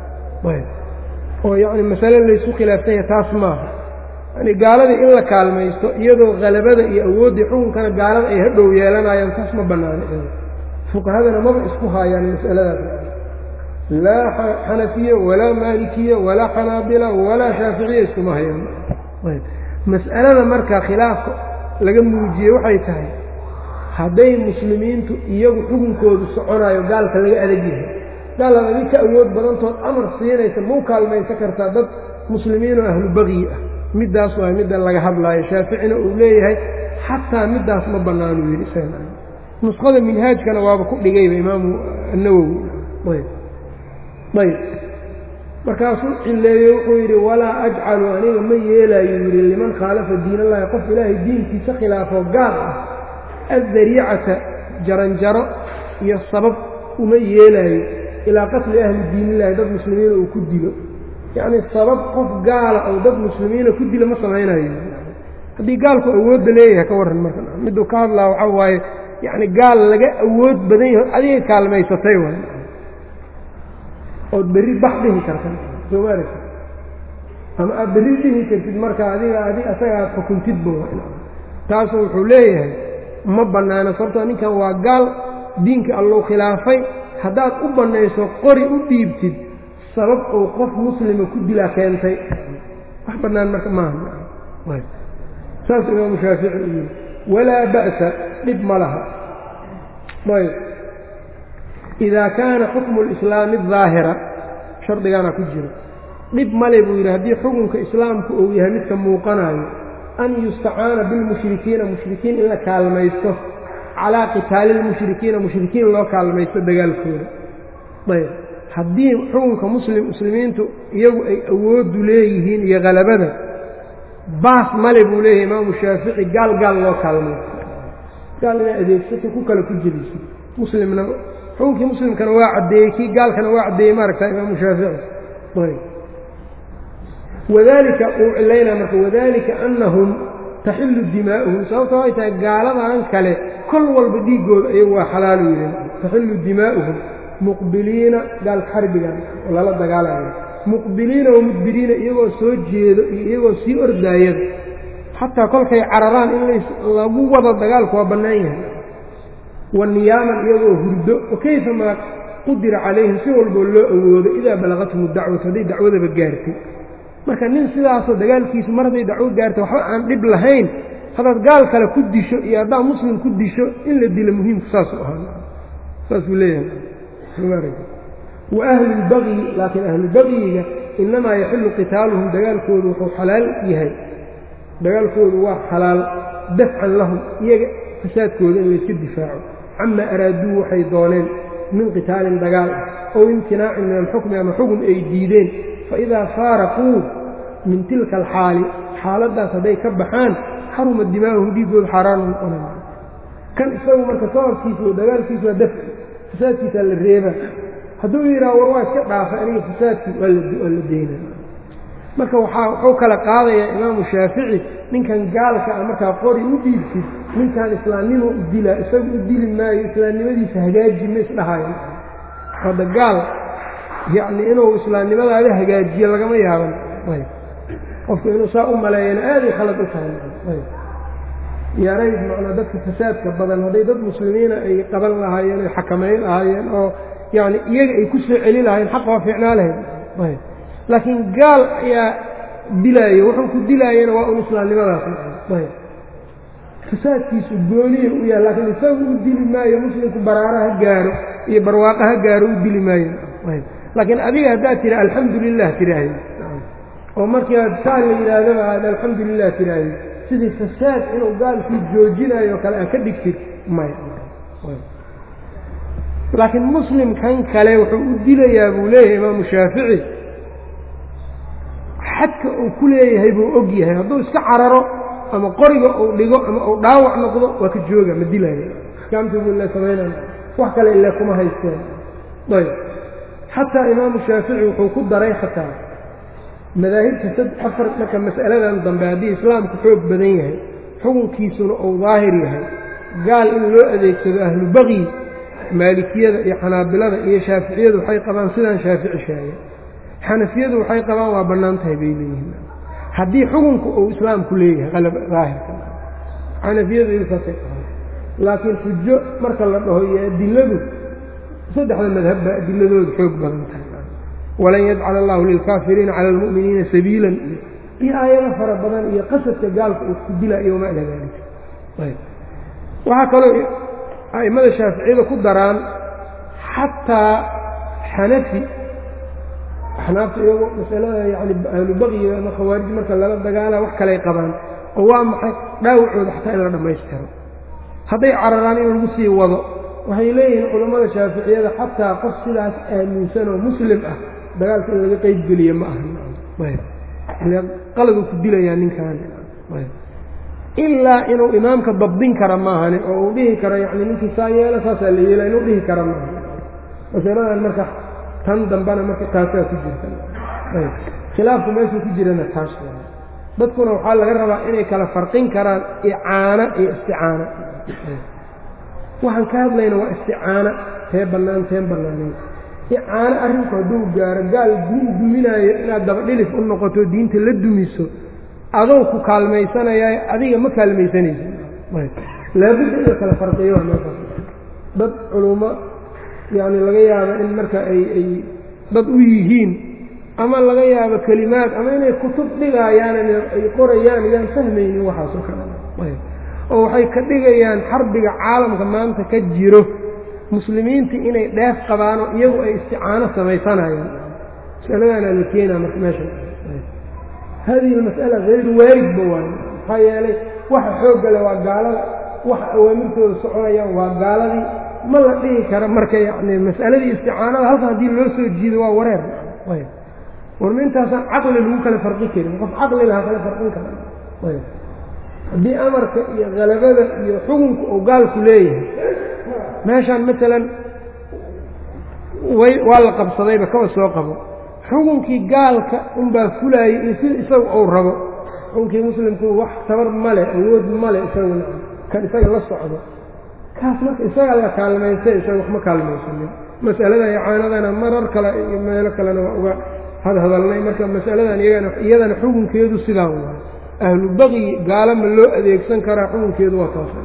oo yacni masale laysu khilaafsanya taas maaha yani gaaladii in la kaalmaysto iyadoo halabada iyo awooddii xukunkana gaalada ay hadhow yeelanayaan taas ma bannaano fuqahadana maba isku haayaan mas'aladaas laa xanafiye walaa maalikiye walaa xanaabila walaa shaaficiya iskuma hayaan mas'alada marka khilaafka laga muujiyey waxay tahay hadday muslimiintu iyagu xukunkoodu soconayo gaalka laga adag yahay gaalaad adig ka awood badantood amar siinaysa mau kaalmaysan kartaa dad muslimiinoo ahlu bagyi ah middaas waa midda laga hadlaayo shaaficina uu leeyahay xataa middaas ma bannaanuu yidhi nusqada minhaajkana waaba ku dhigayba imaamu annawowi ayb ayb markaasuu cileeyey wuxuu yidhi walaa ajcalu aniga ma yeelaayo yidhi liman khaalafa diin allahi qof ilaahay diinkiisa khilaafo gaal ah addariicata jaranjaro iyo sabab uma yeelaayo ilaa qatli ahli diinillahi dad muslimiina uu ku dilo yacnii sabab qof gaala ou dad muslimiina ku dilo ma samaynayo haddii gaalku awoodda leeyahay ka warran marka miduu ka hadlaa waxaa waaye yacni gaal laga awood badan yaho adiga kaalmaysatay waay ood berri bax dhihi karta soo ma aragti ama aad berri dhihi kartid marka adiga adi asaga aad xukuntidba taasu wuxuu leeyahay ma bannaano sababtoo ninkan waa gaal diinka allou khilaafay haddaad u bannayso qori u dhiibtid sabab uu qof muslima ku dilaa keentay wax bannaan marka maaha saas imaamu shaafici u yidhi walaa ba'sa dhib ma laha ayb idaa kaana xukmu lislaami daahira shardigaana ku jiro dhib male buu yidhi haddii xukunka islaamku uu yahay midka muuqanayo an yustacaana bilmushrikiina mushrikiin in la kaalmaysto calaa qitaali lmushrikiina mushrikiin loo kaalmaysto dagaalkooda ayb haddii xukunka muslim muslimiintu iyagu ay awoodu leeyihiin iyo halabada baas male buu leeyahay imaamu shaafici gaal gaal loo kaalmaysto gaal inaa adeegsato ku kale ku jeliso muslimna xukunkii muslimkana waa caddeeyey kii gaalkana waa caddeeyey maaragta imaamu shaafici ayb wadalika uu cilaynaa marka wadalika annahum taxillu dimaa'uhum sababta way tahay gaaladan kale kol walba dhiiggooda ayagu waa xalaalu yidhi taxillu dimaa'uhum muqbiliina gaalka xarbigan oo lala dagaalayo muqbiliina wa mudbiriina iyagoo soo jeedo iyo iyagoo sii ordaayada xataa kolkay cararaan in lagu wado dagaalku waa bannaan yahay wa niyaaman iyagoo hurdo wa kayfa maa qudira calayhim si walboo loo awoodo idaa balagathum dacwatu hadday dacwadaba gaartay marka nin sidaasoo dagaalkiisu mar hadday dacwo gaartay waxba aan dhib lahayn haddaad gaal kale ku disho iyo haddaad muslim ku disho in la dilo muhiimku saasuu ahaa saasuu leeyahay wa ahlulbagyi laakiin ahlulbagyiga innamaa yaxillu qitaaluhum dagaalkoodu wuxuu xalaal yahay dagaalkoodu waa xalaal dafcan lahum iyaga fasaadkooda in layska difaaco camaa araaduu waxay dooneen min qitaalin dagaal ah ow imtinaacin min alxukmi ama xukun ay diideen faidaa faaraquu min tilka alxaali xaaladdaas hadday ka baxaan xaruma dimaa'uhum dhiiggooda xaaraanu noqonaya kan isagu marka sababkiisa oo dagaalkiisa waa dafci fasaadkiisaa la reeba hadduu yidhaha war waa iska dhaafay aniga fasaadkii waa la deyna marka waxaa wuxuu kala qaadayaa imaamu shaafici ninkan gaalka ah markaa qori u dhiibsid ninkan islaamnimo u dilaa isagu u dili maayo islaamnimadiisa hagaaji ma isdhahayo hadda gaal yacni inuu islaamnimadaada hagaajiyo lagama yaaban qofku inuu saa u maleeyana aaday khalad u tahay yarayd macnaa dadka fasaadka badan hadday dad muslimiina ay qaban lahaayeen ay xakamayn lahaayeen oo yacni iyaga ay ku soo celi lahayen xaqa waa fiicnaa lahayd laakiin gaal ayaa dilaayo wuxuu ku dilaayana waa un islaamnimadaas fasaadkiisu gooniya u yahay laakiin isagu u dili maayo muslimku baraara ha gaaro iyo barwaaqo ha gaaro u dili maayo laakiin adiga haddaad tidha alxamdu lilah tidhaahdo oo markii aad saa la yidhaahdaba aad alxamdu lilah tidhaahdo sidii fasaad inuu gaalkii joojinayo kale aad ka dhigtid maya laakiin muslimkan kale wuxuu u dilayaa buu leeyahay imaamu shaafici xadka uu ku leeyahay buu og yahay hadduu iska cararo ama qoriga uu dhigo ama uu dhaawac noqdo waa ka jooga ma dilaayo axkaamtii buu ila samaynaya wax kale ile kuma haysteen ayb xataa imaamu shaafici wuxuu ku daray xataa madaahibta sad afar marka mas'aladan dambe haddii islaamku xoog badan yahay xukunkiisuna uu daahir yahay gaal in loo adeegsado ahlu baqyi maalikiyada iyo xanaabilada iyo shaaficiyadu waxay qabaan sidaan shaafici sheegay xanafiyadu waxay qabaan waa bannaan tahay bay leeyihiin haddii xukunku uu islaamku leeyahay daahirka xanafiyadu iyagu saasay qabaan laakiin xujo marka la dhaho iyo adiladu saddexda madhabba adiladooda xoog badan tahay walan yajcala allahu lilkaafiriina cala almu'miniina sabiilan iyo aayado fara badan iyo qasadka gaalka uu ku dila iyo wamaa ilaa daalika waxaa kaloo a'immada shaaficiyada ku daraan xataa xanafi axnaafta iyagu masalada yani ahlubaqyiga ama khawaarij marka lala dagaala wax kaley qabaan oo waa maxay dhaawacooda xataa in la dhammaystiro hadday cararaan in lagu sii wado waxay leeyihiin culammada shaaficiyada xataa qof sidaas aaminsan oo muslim ah dagaalka in laga qeyb geliye ma aha qaladu ku dilayaa ninkan ilaa inuu imaamka dabdin kara maahani oo uu dhihi karo yani ninkii saa yeelo saasaa la yeela inuu dhihi kara maaha masaladan marka tan dambena marka taasaa ku jirta khilaafku meeshuu ku jirana taas dadkuna waxaa laga rabaa inay kala farqin karaan icaana iyo isticaana waxaan ka hadlayna waa isticaana tee bannaan teen bannaaneyn icaano arrinku hadduu gaaro gaal diin duminaayo inaad dabadhilif u noqoto diinta la dumiso adoo ku kaalmaysanaya adiga ma kaalmaysanaysa laabudda in la kala farqiyo waa meeshaas dad culummo yacni laga yaabo in marka ay ay dad u yihiin ama laga yaabo kelimaad ama inay kutub dhigayaan ay qorayaan yaan fahmaynin waxaasoo kale oo waxay ka dhigayaan xarbiga caalamka maanta ka jiro muslimiinta inay dheef qabaanoo iyagu ay isticaano samaysanayaan masaladaana la keenaa marka meesha hadihi almas'ala hayru waaridba waayo maxaa yeelay waxa xooggale waa gaalada waxa awaamirtooda soconayaan waa gaaladii ma la dhihi karo marka yacni mas'aladii isticaanada halkan haddii loo soo jiido waa wareer warma intaasaan caqli lagu kala farqin karin qof caqli laha kala farqin kara haddii amarka iyo halabada iyo xukunka uu gaalku leeyahay meeshaan maalan way waa la qabsadayba kaba soo qabo xukunkii gaalka unbaa fulaayay iyo sida isaga uu rabo xukunkii muslimku wax tabar male awood male isaguna kan isaga la socdo kaas marka isaga la kaalmaystay isaga waxma kaalmaysanin mas'alada icaanadana marar kale iyo meelo kalena waa uga hadhadalnay marka mas'aladan iyagana iyadana xukunkeedu sidaan waay ahlu baqyi gaalama loo adeegsan karaa xukunkeedu waa taas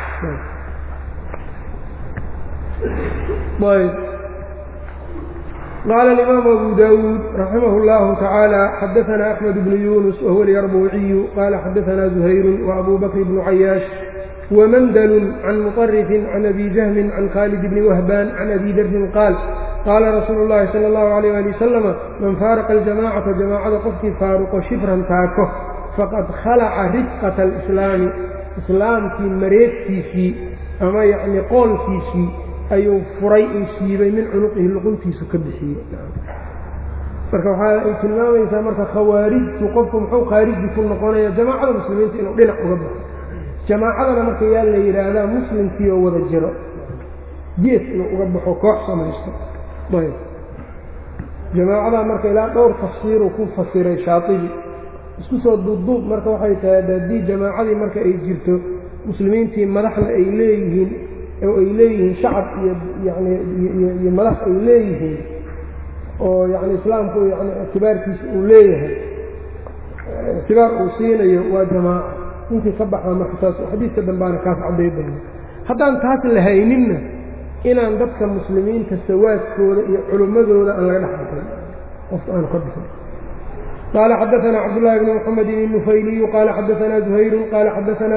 qال الإmام أbو dاود رحimه الله تعالى xdثna أحمد بن يuنس وهو اليربوعي qال xdثna زهyر وأbو بكر بن عyاaش وmndل عن مطرف عن أbي جهم عن khالد بن وهبان عن أbي dr qاaل qاla رsuuل اللhi صلى الله عليه لي وسلم maن fاarqa الجamاcaةa جamاacada qofkii faaruqo shibran taako faqad khalaca rifqaة الإسلاami islaamkii mareegtiisii ama yacni qoolkiisii ayuu furay uu siibay min cunuqihi luquntiisu ka bixiyey marka waxaa ay tilmaamaysaa marka khawaarijtu qofku muxuu khaariji ku noqonaya jamaacada muslimiinta inuu dhinac uga baxo jamaacadana marka yaa la yidhaahdaa muslimkii oo wada jiro gees inuu uga baxo koox samaysto ayb jamaacadaa marka ilaa dhowr tafsiiruu ku fasiray shaatibi isku soo duubduub marka waxay tahay haddii jamaacadii marka ay jirto muslimiintii madaxna ay leeyihiin oo ay leeyihiin shacab iyo yani iyo madax ay leeyihiin oo yani islaamku yani ictibaarkiisa uu leeyahay ictibaar uu siinayo waa jamaaca ninkii ka baxaa marka taas xadiidka dambaana kaas cadday doono haddaan taas la hayninna inaan dadka muslimiinta sawaadkooda iyo culimmadooda aan laga dhex bixin qofka aan ka bixin qال xdثna cبداللhi بن محمد النفyلي qال xdثna زهyر qال xdثna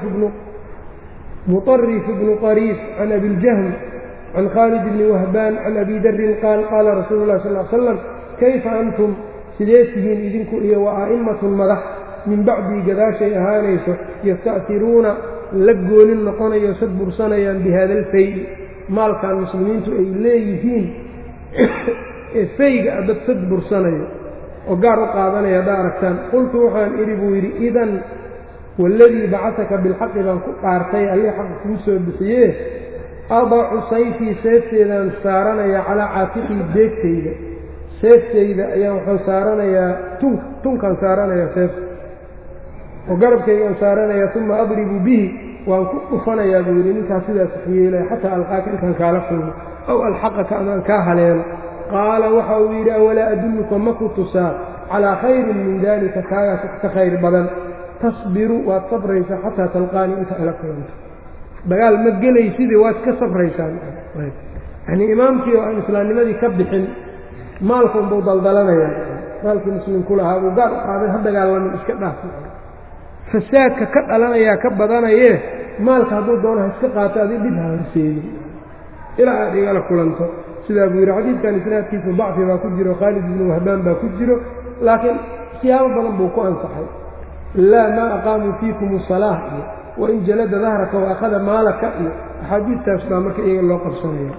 مطرف بن طريف عن أbي الجهم عن khالد بن وهبان عن أbي dri qاal qاla رasuل الlh صلى اه sلم kayfa أnتم sidee tihiin idinku iyo وأئmaة madax min bacdii gadaashay ahaanayso ystأtiruuna la goonin noqonayo sad bursanayaan bhada الfayl maalkan muslimiintu ay leeyihiin ee fayga a dad sad bursanayo oo gaar u qaadanaya haddaa aragtaan qultu waxaan idhi buu yidhi idan waaladii bacasaka bilxaqi baan ku dhaartay allii xaqa kuu soo bixiyee adacu sayfii seefteedaan saaranayaa calaa caatiqii deegtayda seeftayda ayaan waxaan saaranayaa tun tunkaan saaranayaa seefta oo garabkaygaan saaranayaa uma adribu bihi waan ku dhufanayaa buu yidhi ninkaas sidaas waxyeelaya xataa alqaaka intaan kaala kulmo aw alxaqaka amaan kaa haleelo qaala waxa uu yidhi awalaa adulluka ma ku tusaa calaa khayrin min daalika kaagaas wax ka khayr badan tasbiru waad sabraysaa xataa talqaanii inta ala kulanto dagaal ma gelaysidii waad ka sabraysaan yanii imaamkii oo aan islaamnimadii ka bixin maalka unbuu daldalanaya maalkii muslimku lahaa buu gaar u qaaday ha dagaalamin iska dhaaf fasaadka ka dhalanayaa ka badanayee maalka hadduu doono ha iska qaato adi dhib ha horseedin ilaa aad igala kulanto sidaa buu yidhi xadiidkan isnaadkiisu dacfi baa ku jiro khaalid ibnu wahbaan baa ku jiro laakiin siyaabo badan buu ku ansaxay laa maa aqaamuu fiikum salaah iyo wain jalada dahraka wa akhada maalaka iyo axaadiidtaas baa marka iyaga loo qabsanaya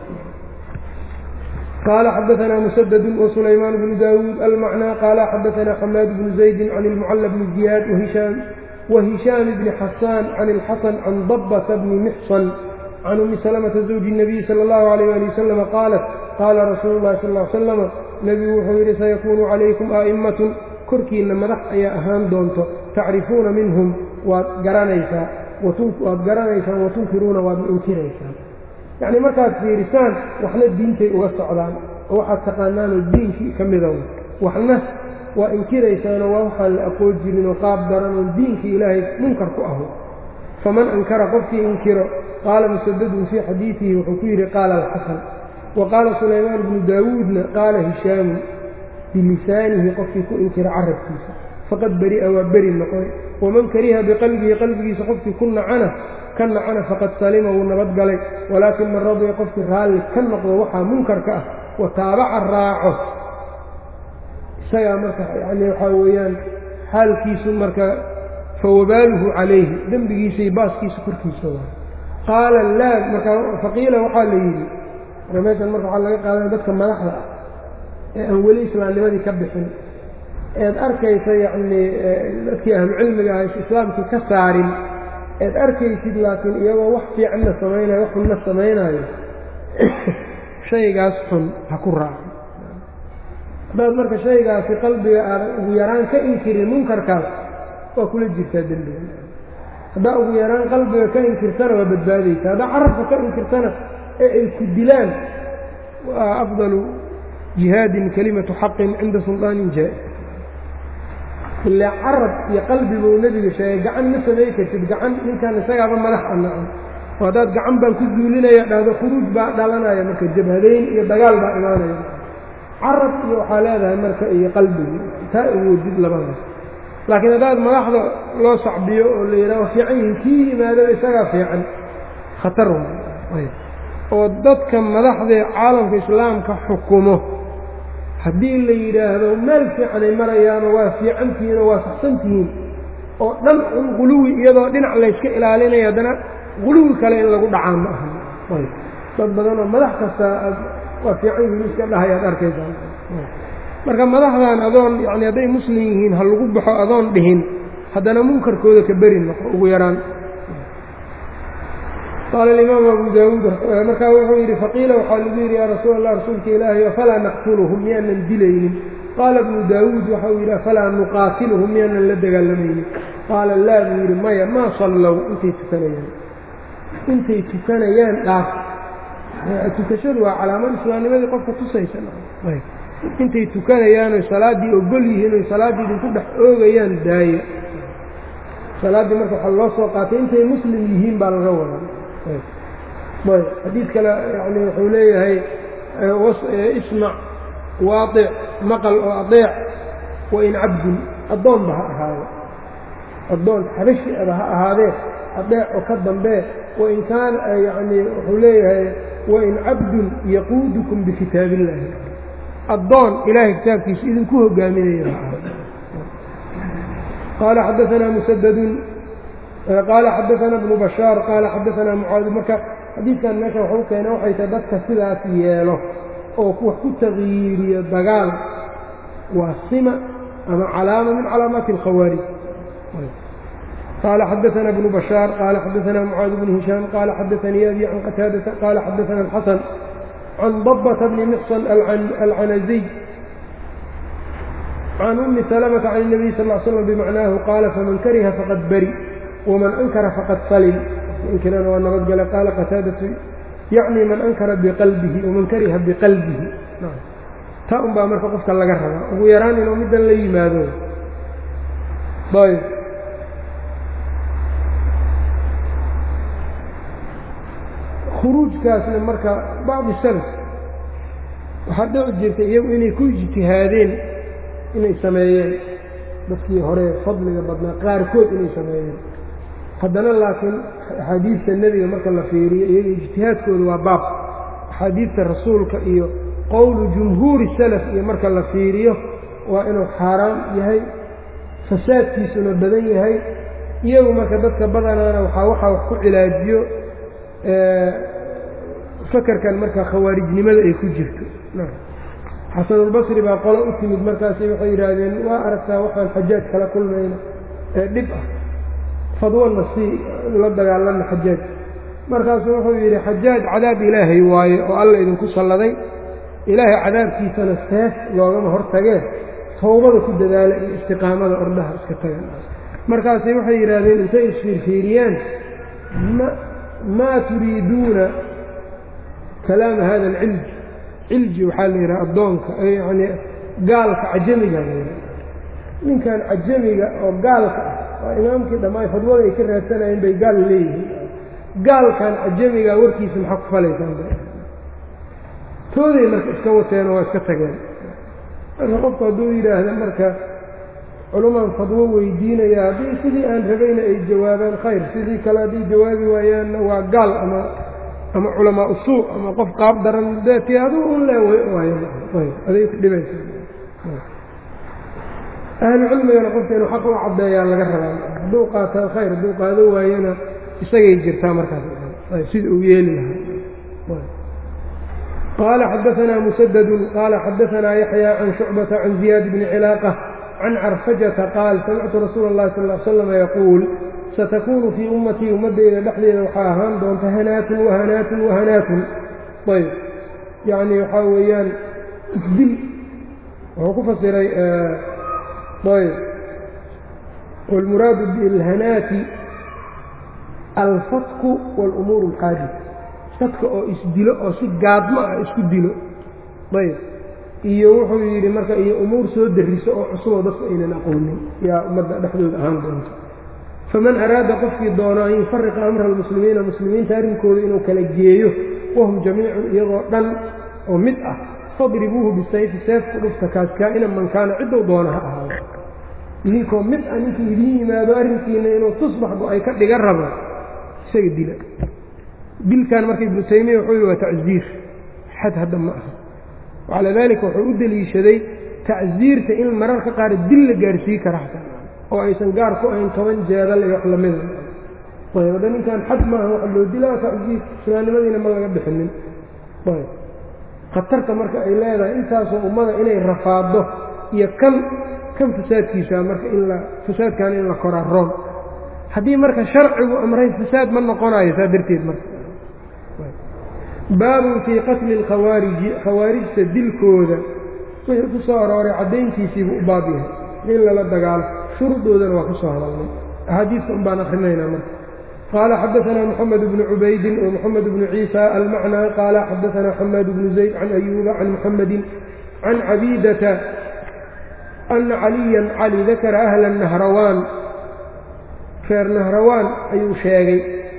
qaala xadaanaa musadadu wasulaymaan bnu daawuud almacnaa qaala xadaanaa xamaad bnu zaydi can ilmucalla bni ziyaad wahishaam bni xasaan can ilxasan can dabbata bni mixsan can umi salamata zawji الnabiyi salى اllahu alayh ali wasalam qaalat qaala rasuulu llahi sal l slama nebigu wuxuu yidhi sayakuunu calaykum a'immatun korkiinna madax ayaa ahaan doonto tacrifuuna minhum waad garanaysaa waad garanaysaan watunkiruuna waadna inkiraysaan yacnii markaad fiirisaan waxna diintay uga socdaan oo waxaad taqaanaanoo diinkii ka mida waxna waa inkiraysaanoo waa waxaan la aqoon jirinoo qaab daranoo diinkii ilaahay munkar ku aho faman ankara qofkii inkiro qaala musadadun fii xadiidihi wuxuu ku yidhi qaala alxasan wa qaala sulaymaan bnu daawuudna qaala hishaamun bilisaanihi qofkii ku inkira carabkiisa faqad beri'a waa beri noqon waman kariha biqalbihi qalbigiisa qofkii ku nacana ka nacana faqad salima wuu nabadgalay walaakin man radiya qofkii raalli ka noqdo waxaa munkarka ah wa taabaca raaco isagaa marka yani waxaa weeyaan xaalkiisu marka fawabaaluhu calayhi dembigiisai baaskiisa korkiisa waa qaala laa marka faqiila waxaa la yidhi marka meeshan marka waxaa laga qaadanaya dadka madaxda ah ee aan weli islaamnimadii ka bixin eed arkaysa yacnii dadkii ahlucilmiga ahays islaamkii ka saarin eed arkaysid laakiin iyagoo wax fiicanna samaynayo wax xunna samaynaayo shaygaas xun ha ku raaco haddaad marka shaygaasi qalbiga aadan ugu yaraan ka inkirin munkarkaas waa kula jirtaa dembiga haddaa ugu yaraan qalbiga ka inkirtana waa badbaadaysa haddaa carabka ka inkirtana ee ay ku dilaan waa afdalu jihaadin kalimatu xaqin cinda sulطaanin jaa-is ilaa carab iyo qalbi buu nebiga sheegay gacan ma samay kartid gacan ninkan isagaaba madax a nacan oo haddaad gacan baan ku zuulinaya dhahdo khuruuj baa dhalanaya marka jabhadayn iyo dagaal baa imaanaya carab iyo waxaa leedahay marka iyo qalbigi taa awoodid labadaas laakiin haddaad madaxda loo sacbiyo oo la yidhaho fiican yihin kii yimaadaba isagaa fiican khatar oo dadka madaxdee caalamka islaamka xukumo haddii la yidhaahdo meel fiicanay marayaanoo waa fiicantihiinoo waa saxsantihiin oo dhan un quluwi iyadoo dhinac layska ilaalinaya haddana quluwi kale in lagu dhacaa ma aha dad badanoo madax kasta aad waa fiican yihiin iska dhahay aad arkaysaa marka madaxdan adoon yacni hadday muslim yihiin ha lagu baxo adoon dhihin haddana munkarkooda ka beri noqo ugu yaraan qaala alimaamu abu daawuud markaa wuxuu yidhi faqiila waxaa lagu yidhi yaa rasuul allah rasuulka ilaahay afalaa naqtuluhum miyaanan dilaynin qaala ibnu daawuud waxa uu yidhi afalaa nuqaatiluhum miyaanan la dagaalamaynin qaala laa buu yidhi maya maa sallow intay tukanayaan intay tukanayaan dhaaf tukashadu waa calaamad islaamnimadii qofka tusaysa intay tukanayaan oy salaaddii ogol yihiin oy salaaddii idinku dhex oogayaan daaya salaaddii marka waxaa loo soo qaatay intay muslim yihiin baa laga wadaa ayb xadiid kale yani wuxuu leeyahay ismac waaطic maqal oo adeec wain cabdun addoonba ha ahaado addoon xabashi aba ha ahaadee adeec oo ka dambee wain kaana yani wuxuu leeyahay wain cabdun yaquudukum bikitaab illaahi addoon ilaahay kitaabkiisa idinku hogaaminaya qaala xadaanaa musadadun qaala xadaana bnu bashaar qaala xadaanaa mucaadi marka xadiidkan meesha waxu keena waxay tahay dadka sidaas yeelo oo wax ku taqyiiriyo dagaal waa sima ama calaama min calaamaati alkhawaarij qaala xadaana bnu bashaar qaala xadaanaa mucaadi bnu hishaam qaala xadaanii abi can qataadata qaala xadaana alxasan can dabbata bni mixsan alcanaziy can umi salamata can الnabiy sal ll slam bimacnaahu qaala faman kariha faqad bari waman ankara faqad salim inkirana waa nabadgale qaala qataadatu yacni man ankara biqalbihi waman kariha biqalbihi taa un baa marka qofka laga rabaa ugu yaraan inuu middan la yimaado ayb khuruujkaasna marka bacdi salaf waxaa dhici jirtay iyagu inay ku ijtihaadeen inay sameeyeen dadkii hore fadliga badnaa qaarkood inay sameeyeen haddana laakiin axaadiidta nebiga marka la fiiriyo iyaga ijtihaadkooda waa baab axaadiidta rasuulka iyo qowlu jumhuuri salaf iyo marka la fiiriyo waa inuu xaaraam yahay fasaadkiisuna badan yahay iyagu marka dadka badanaana waxaa waxaa wax ku cilaajiyo fakarkan marka khawaarijnimada ay ku jirto xasanulbasri baa qolo u timid markaasi waxay yidhaahdeen waa aragtaa waxaan xajaaj kala kulmayna ee dhib ah fadwana si la dagaalanna xajaaj markaasuu wuxuu yidhi xajaaj cadaab ilaahay waaye oo alla idinku salladay ilaahay cadaabkiisana seef loogama hortagee towbada ku dadaala iyo istiqaamada ordhaha iska tagan markaasi waxay yidhaahdeen intay isfiirfiiriyaan maa turiiduuna kalaama hada alcilji cilji waxaa la yidhaha addoonka yacnii gaalka cajamiga la yidhaha ninkan cajamiga oo gaalka ah waa imaamkii dhammaan fadwada ay ka raadsanayeen bay gaal leeyihiin gaalkan cajamiga warkiisa maxaa ku falaysaan tooday marka iska wateen oo waa iska tageen marka qofku hadduu yidhaahda marka culumaan fadwo weydiinaya haddii sidii aan rabayna ay jawaabaan khayr sidii kale hadday jawaabi waayaanna waa gaal ama ama culamaa usuu ama qof qaab daran deeti aduu un le waayaday ku dhibaysa ahlu cilmigana qofka inuu xaq u caddeeyaa laga rabaa hadduu qaataa khayr hadduu qaado waayana isagay jirtaa markaas sida uu yeeli lahaa qaala xadaanaa musadadu qaala xadaanaa yaxya can shucbata can ziyaad bni cilaaqa can carfajata qaal samictu rasuula اllahi sal l slam yaquul satakunu fii ummatii ummaddayda dhexdeeda waxaa ahaan doonta hanaatun wahanaatun wahanaatun ayb yacni waxaa weeyaan isdil wuxuu ku fasiray ayb wاlmuraadu bilhanaati alfatku wاlumuur اlxaadis dadka oo isdilo oo si gaadmo ah isku dilo ayb iyo wuxuu yidhi marka iyo umuur soo dariso oo cusuboo dadku aynan aqoonin yaa ummadda dhexdooda ahaan doonto faman araada qofkii doono an yufariqa amra almuslimiina muslimiinta arrinkooda inuu kala geeyo wahum jamiicun iyagoo dhan oo mid ah fadribuuhu bisayfi seefku dhufta kaas kaa'ina man kaana ciddou doona ha ahaado idinkoo mid ah ninkii idiin yimaado arrinkiina inuu tusbax go-ay ka dhiga rabo isaga dila dilkan marka ibnu taymiya wuxuu yihi waa tacziir xad hadda ma aha wacalaa daalika wuxuu u deliishaday tacsiirta in mararka qaar dil la gaarsiin kara xataa oo aysan gaar ku ahayn toban jeedal iyo wax lamida ayb hadda ninkan xad maaha waxa loo dilaa tacsiir islaamnimadiina ma laga bixinin ayb khatarta marka ay leedahay intaasoo ummada inay rafaaddo iyo kan kan fasaadkiisa marka in la fasaadkan in la koraa roon haddii marka sharcigu amray fasaad ma noqonayo saa darteed marka baabun fii qatli alkhawaariji khawaarijta dilkooda wixii ku soo arooray caddayntiisiibuu u baab yahay in lala dagaalo shuruudoodana waa ka soo hadalnay axaadiista un baan akrinaynaa marka qaala xadaanaa moxamed bnu cubaydin wa moxamed bnu ciisa almacnaa qaala xadaanaa xamaad bnu zayd can ayuuba can muxamedin can cabiidata ana caliyan cali dakara ahla nahrawaan reer nahrawaan ayuu sheegay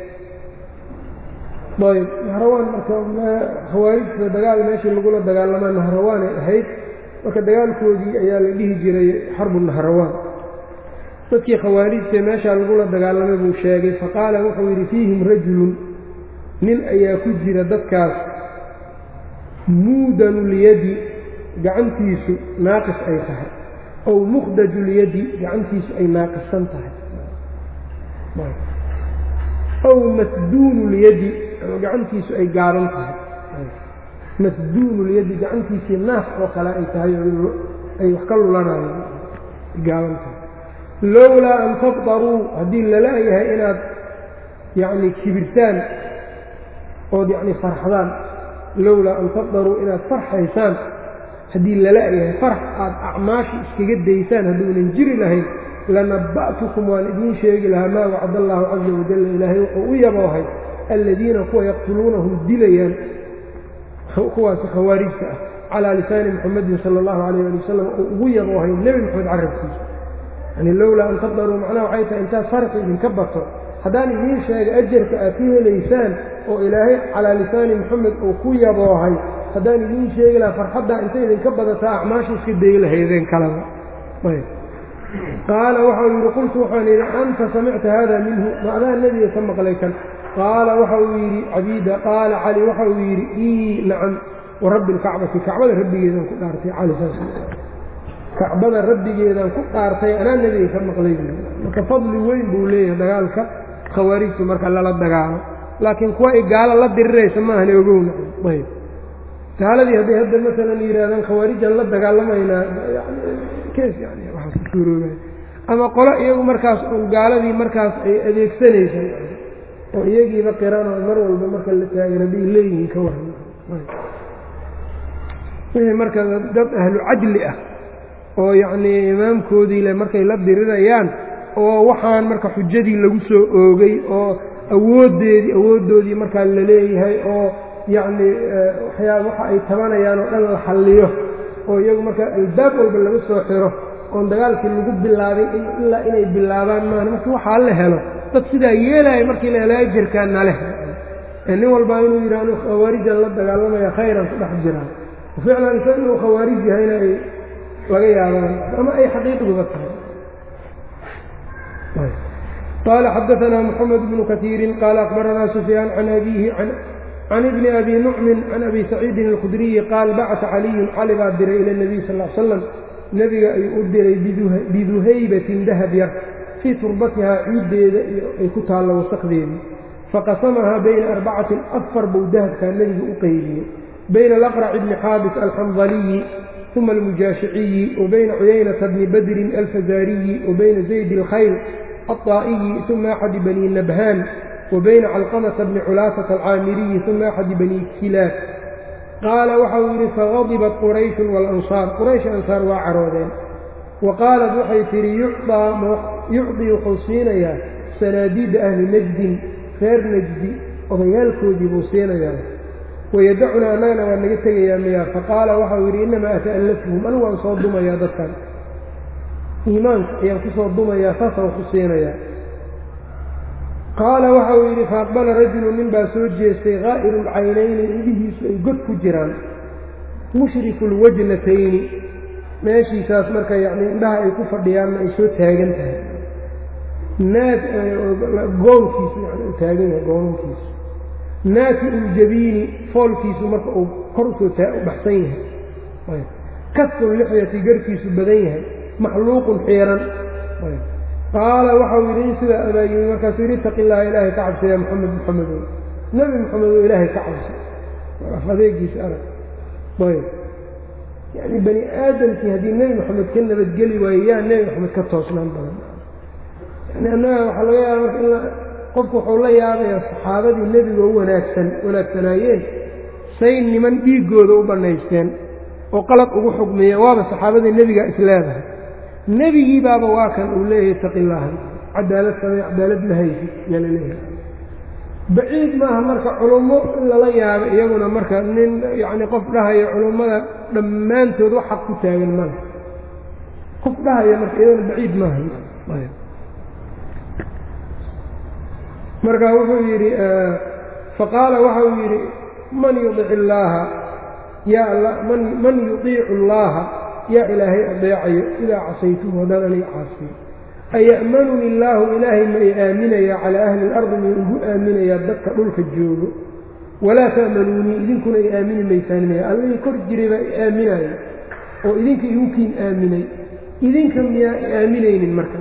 ayb nahrawaan marka khawaarijta dagaal meeshii lagula dagaalamaa nahrawaanay ahayd marka dagaalkoodii ayaa la dhihi jiray xarbu nahrawaan dadkii khawaarijta meeshaa lagula dagaalamay buu sheegay faqaala wuxuu yidhi fiihim rajulun nin ayaa ku jira dadkaas muudanulyadi gacantiisu naaqis ay tahay ow mukhdajulyadi gacantiisu ay naaqisan tahay ow masduunulyadi ama gacantiisu ay gaaban tahay masduunulyadi gacantiisii naas oo kale ay tahay ay wax ka lulanayaan gaaban tahay lowlaa an tafdaruu haddii lala-yahay inaad yacni kibirtaan ood yacni farxdaan lowlaa an tafdaruu inaad farxaysaan haddii lala-yahay farx aada acmaasha iskaga daysaan hadduunan jiri lahayn lanaba'tukum waan idiin sheegi lahaa maa wacd allaahu caza wajalla ilaahay wuxuu u yaboohay alladiina kuwa yaqtuluunahum dilayaan kuwaasi khawaarijta ah calaa lisaani muxamadin sala allahu calayh ali wasalam uu ugu yaboohay nebi maxamed carabkiisa yani lowlaa an tafdaruu macnaha waxay tahay intaad farxi idinka bato haddaan idiin sheega ajarka aad ka helaysaan oo ilaahay calaa lisaani moxamed uu ku yaboohay haddaan idiin sheegi lahaa farxaddaa inta idinka badataa acmaasha iska dayi lahaydeen kalaba qaala waxau yidhi qultu waxaan yidhi anta samicta hada minhu ma adaa nebiga ka maqlay kan qaala waxa uu yidhi cabiida qaala cali waxa uu yidhi ii nacam warabbi lkacbati kacbada rabbigeedaan ku dhaartay cali saas kacbada rabbigeedaan ku dhaartay anaa nebiga ka maqlay marka fadli weyn buu leeyahay dagaalka khawaarijtu marka lala dagaalo laakiin kuwa ay gaalo la diriraysa maahane ogowna ayb gaaladii hadday hadda maalan yidhaahdaan khawaarijaan la dagaalamaynaa kees yani waxaas ku suuroobay ama qolo iyagu markaas un gaaladii markaas ay adeegsanaysa oo iyagiiba qiran oo mar walba marka la taagay hadday leeyihiin ka waran wixii marka dad ahlu cadli ah oo yacnii imaamkoodii le markay la dirirayaan oo waxaan marka xujadii lagu soo oogay oo awooddeedii awooddoodii markaa la leeyahay oo yacnii waxyaa waxa ay tabanayaan oo dhan la xalliyo oo iyagu markaa albaab walba laga soo xiro oon dagaalkii lagu bilaabin ilaa inay bilaabaan maan marka waxaa la helo dad sidaa yeelaya markii la helo ajarkaa naleh nin walbaa inuu yidhi anuu khawaarijan la dagaalamaya khayran ku dhex jiraan ficlan isaga inuu khawaarij yahayna ay laga yaabaan ama ay xaqiiqduba tahay qaala xadaanaa moxamed bnu kaiirin qaala akbaranaa sufyaan can abiihi can ibni abi nucmin can abi saciidin alkhudriyi qaal bacata caliyun cali baa diray ila nebiy sal l slam nebiga ayuu u diray biduhaybatin dahab yar fii turbatihaa ciiddeeda ay ku taallo wasakdeedii faqasamahaa bayna arbacatin afar buu dahabkaa nebiga u qeybiyey bayna alaqrac bni xaabis alxandaliyi uma almujaashiciyi wa bayna cuyaynata bni badrin alfazaariyi wa bayna zayd alkhayl alطaa'iyi uma axadi bani nabhaan wa bayna calqamata bni culaasata alcaamiriyi uma axadi bani kilaab qaala waxa uu yidhi fagadibat qurayshun waalansaar quraysh ansaar waa caroodeen wa qaalat waxay tidhi yucdii wuxuu siinayaa sanaadiida ahli najdin reer najdi odayaalkoodii buu siinayaa wayadacunaa annagana waa naga tegayaa miyaa faqaala waxau yidhi innamaa ata'allafhum anigu waan soo dumayaa dadkan iimaanka ayaan ku soo dumayaa saasaan ku siinayaa qaala waxa uu yidhi faaqbala rajulu nin baa soo jeestay qaa'iru lcaynayni indhihiisu ay god ku jiraan mushriku lwajnatayni meeshiisaas marka yacnii indhaha ay ku fadhiyaanna ay soo taagan tahay naad goonkiisu yani u taagan yahay goonankiisu naati uljabiini foolkiisu marka uu kor usoo u baxsan yahay kasul lixyati garhkiisu badan yahay maxluuqun xiiran qaala waxau yidhi in sidaa abaayimi markaasuu yidhi itaqi illaaha ilaahay ka cabsa yaa moxamed moxamedow nebi moxamedow ilaahay ka cabsa af adeegiisa arag ayb yacni bani aadamkii haddii nebi moxamed ka nabadgeli waayo yaa nebi moxamed ka toosnaan badan yani annaga waxaa laga yaaba marka in qofku wuxuu la yaabayaa saxaabadii nebiga u wanaagsan wanaagsanaayeen say niman dhiiggooda u bannaysteen oo qalad ugu xugmiyeen waaba saxaabadii nebigaa isleedahay nebigii baaba waa kan uu leeyahay itaqi illaaha cadaalad samey cadaalad ma haysid yaa la leeyahay baciid maaha marka culummo in lala yaabo iyaguna marka nin yacni qof dhahaya culummada dhammaantood wax xaq ku taagan male qof dhahaya marka iyadana baciid maaha marka wuxuu yidhi faqaala waxa uu yidhi man yudic illaaha yaa alla man man yudiicu allaaha yaa ilaahay adeecayo idaa casaytuhu haddaan aniga caasiyo aya'manuni illaahu ilaahay ma i aaminayaa calaa ahli ilardi miyuu igu aaminayaa dadka dhulka joogo walaa ta'manuunii idinkuna i aamini maysaan maya allihii kor jiray baa i aaminaya oo idinka igu kiin aaminay idinka miyaa i aaminaynin marka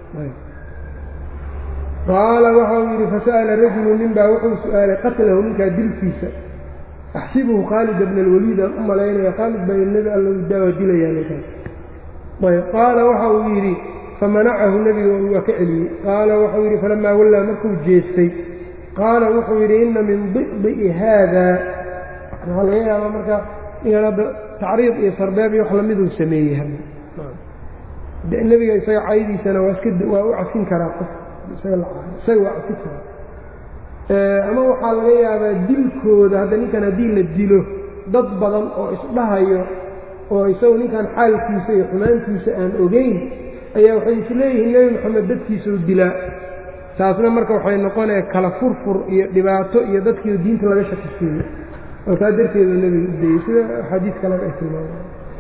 qaala waxau yidhi fasa'ala rajulu nin baa wuxuu su'aalay qatlahu ninkaa dilkiisa axsibuhu khaalida bna alwaliid aan u malaynaya khaalid baa nebi alla daawa dilayaa ninkaas ayb qaala waxa uu yidhi famanacahu nebiga waa ka celiyey qaala waxau yidhi falamaa wallaa markuu jeestay qaala wuxuu yidhi inna min di'di'i haada waxaa laga yaabaa marka inaan hadda tacriid iyo sarbeeb iyo wax lamiduu sameeyey nebiga isaga caydiisana waa iska waa u cafin karaa qof isaga waa cafin karaa ama waxaa laga yaabaa dilkooda hadda ninkan haddii la dilo dad badan oo isdhahayo oo isagu ninkan xaalkiisa iyo xumaantiisa aan ogeyn ayaa waxay isleeyihiin nebi moxamed dadkiisau dilaa taasna marka waxay noqonaya kala furfur iyo dhibaato iyo dadkiio diinta laga shakisiiyo oo taa darteedu nebiga u dayey sida xadiis kaleba ay tilmaamay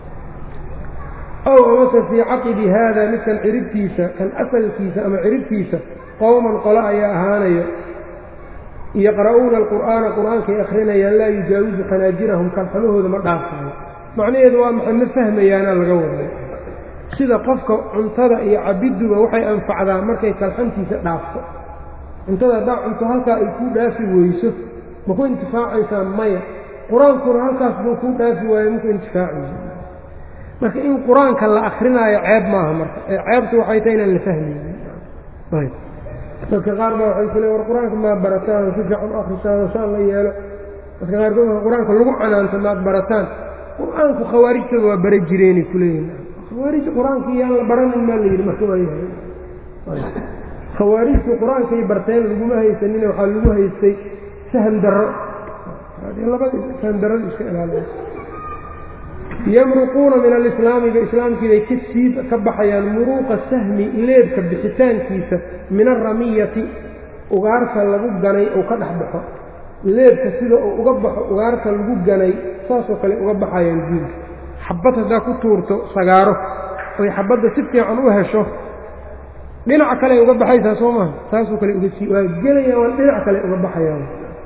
ow amase fii caqibi haada midkan ciribtiisa kan asalkiisa ama ciribtiisa qowman qole ayaa ahaanayo yaqra'uuna alqur'aana qur'aankay akhrinayaan laa yujaawizu khanaajirahum kalxamahooda ma dhaafayo macnaheedu waa maxay ma fahmayaana laga waday sida qofka cuntada iyo cabidduba waxay anfacdaa markay kalxantiisa dhaafto cuntada haddaa cunto halkaa ay kuu dhaafi weyso ma ku intifaacaysaa maya qur-aankuna halkaas buu kuu dhaafi waayo maku intifaacayso marka in qur-aanka la akrinaayo ceeb maaha marka ee ceebtu waxay tahay inaan la fahmaynin dadka qaar baa waxay ku le war qur-aanka maad barataan si fiican u akhrisaano saan la yeelo dadka qaarkood marka qur-aanka lagu canaanto maad barataan qur-aanku khawaarijtooda waa bara jireenay kuleeyihin khawaarij qur-aanka iyaan la baranin maa la yidhi marka waa yahay khawaarijtu qur-aankay barteen laguma haysanine waxaa lagu haystay saham darro labadii saham darrada iska ilaaliya yamruquuna min alislaamiga islaamkiibay ka sii ka baxayaan muruuqa sahmi leebka bixitaankiisa min aramiyati ugaarta lagu ganay uu ka dhex baxo leebka sida uu uga baxo ugaarta lagu ganay saasoo kale uga baxayaan diinka xabad haddaa ku tuurto sagaaro oy xabadda si fiican u hesho dhinaca kale uga baxaysaa soo maha saasoo kale uga sii waa gelayaan waa dhinac kale uga baxayaan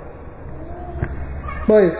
ayb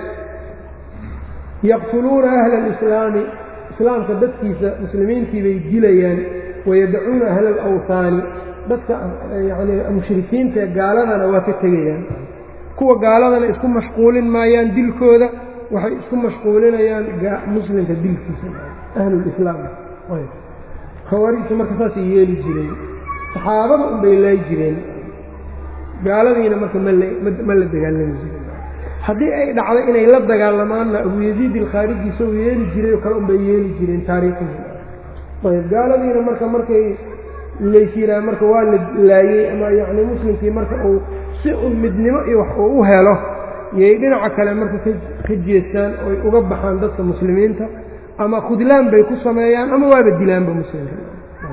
yaqtuluuna ahla alislaami islaamka dadkiisa muslimiintii bay dilayaan wayadacuuna ahla alawhaani dadka yacni mushrikiinta ee gaaladana waa ka tegayaan kuwa gaaladana isku mashquulin maayaan dilkooda waxay isku mashquulinayaan muslimka dilkiisa ahlulislaam khawaarijta marka saasay yeeli jireen saxaabada unbay laayi jireen gaaladiina marka ma la dagaalami jiren haddii ay dhacdo inay la dagaalamaanna abu yaziid ilkhaariji isagoo yeeli jiray oo kale unbay yeeli jireen taariikhihii ayb gaaladiina marka markay laysiraa marka waa la laayey ama yacni muslimkii marka uu si un midnimo iyo wax uu u helo yay dhinaca kale marka ka jeestaan oy uga baxaan dadka muslimiinta ama khudlaan bay ku sameeyaan ama waaba dilaanba muslimka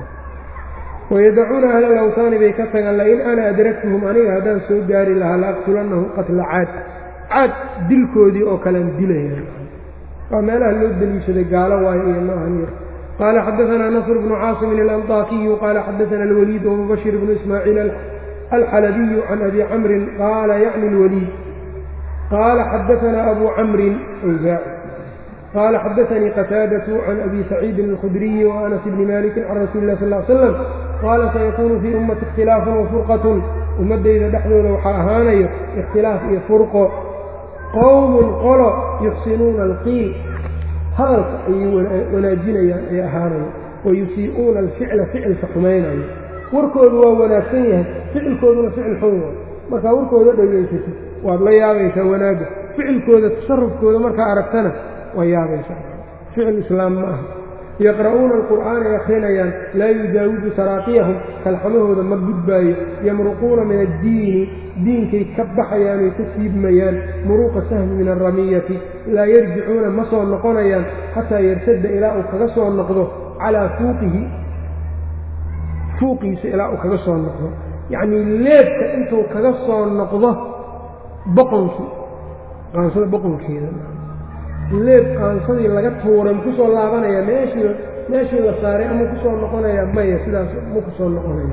wayadacuuna ahla alawtaani bay ka tagaan lain ana adraktuhum aniga haddaan soo gaari lahaa la aqtulannahum qatla caad caad dilkoodii oo kalean dilayaan waa meelaha loo deliishaday gaalo waayo iyo maahan yar qaala xadaanaa nasr bnu caasimin alanطaakiyu qaala xadaana alwaliid wmubashir bnu ismaaciil alxalabiyu can abi camrin qaala yacni lwaliid qaala xadaanaa abu camrin awsaaci qaala xadaanii qataadatu can abi saciidin alkhudriyi waanas bni maliki can rasuuli lah sal slam qaala sayakuunu fii ummati ikhtilaafun wafurqatun ummaddayda dhexdooda waxaa ahaanayo ikhtilaaf iyo furqo qowmun qolo yuxsinuuna alqiil hadalka ayay wanaajinayaan ee ahaanayo wayusii'uuna alficla ficilka xumaynayo warkoodu waa wanaagsan yahay ficilkooduna ficil xun waay markaa warkooda dhegaysatid waad la yaabaysaa wanaagga ficilkooda tasarufkooda markaa aragtana waa yaabaysaa ficil islaam ma aha yaqra'uuna alqur'aana ay akhrinayaan laa yujaawizu taraaqiyahum kalxamahooda ma gudbaayo yamruquuna min addiini diinkay ka baxayaanoy ka siibmayaan muruuqa sahmi min alramiyati laa yarjicuuna ma soo noqonayaan xataa yartadda ilaa uu kaga soo noqdo calaa fuuqihi fuuqiisa ilaa uu kaga soo noqdo yacnii leebka intuu kaga soo noqdo boqonkii qaansada boqonkeeda leeb qaansadii laga tuuray ma ku soo laabanaya meeshii meeshii la saaray ama kusoo noqonaya maya sidaas ma ku soo noqonaya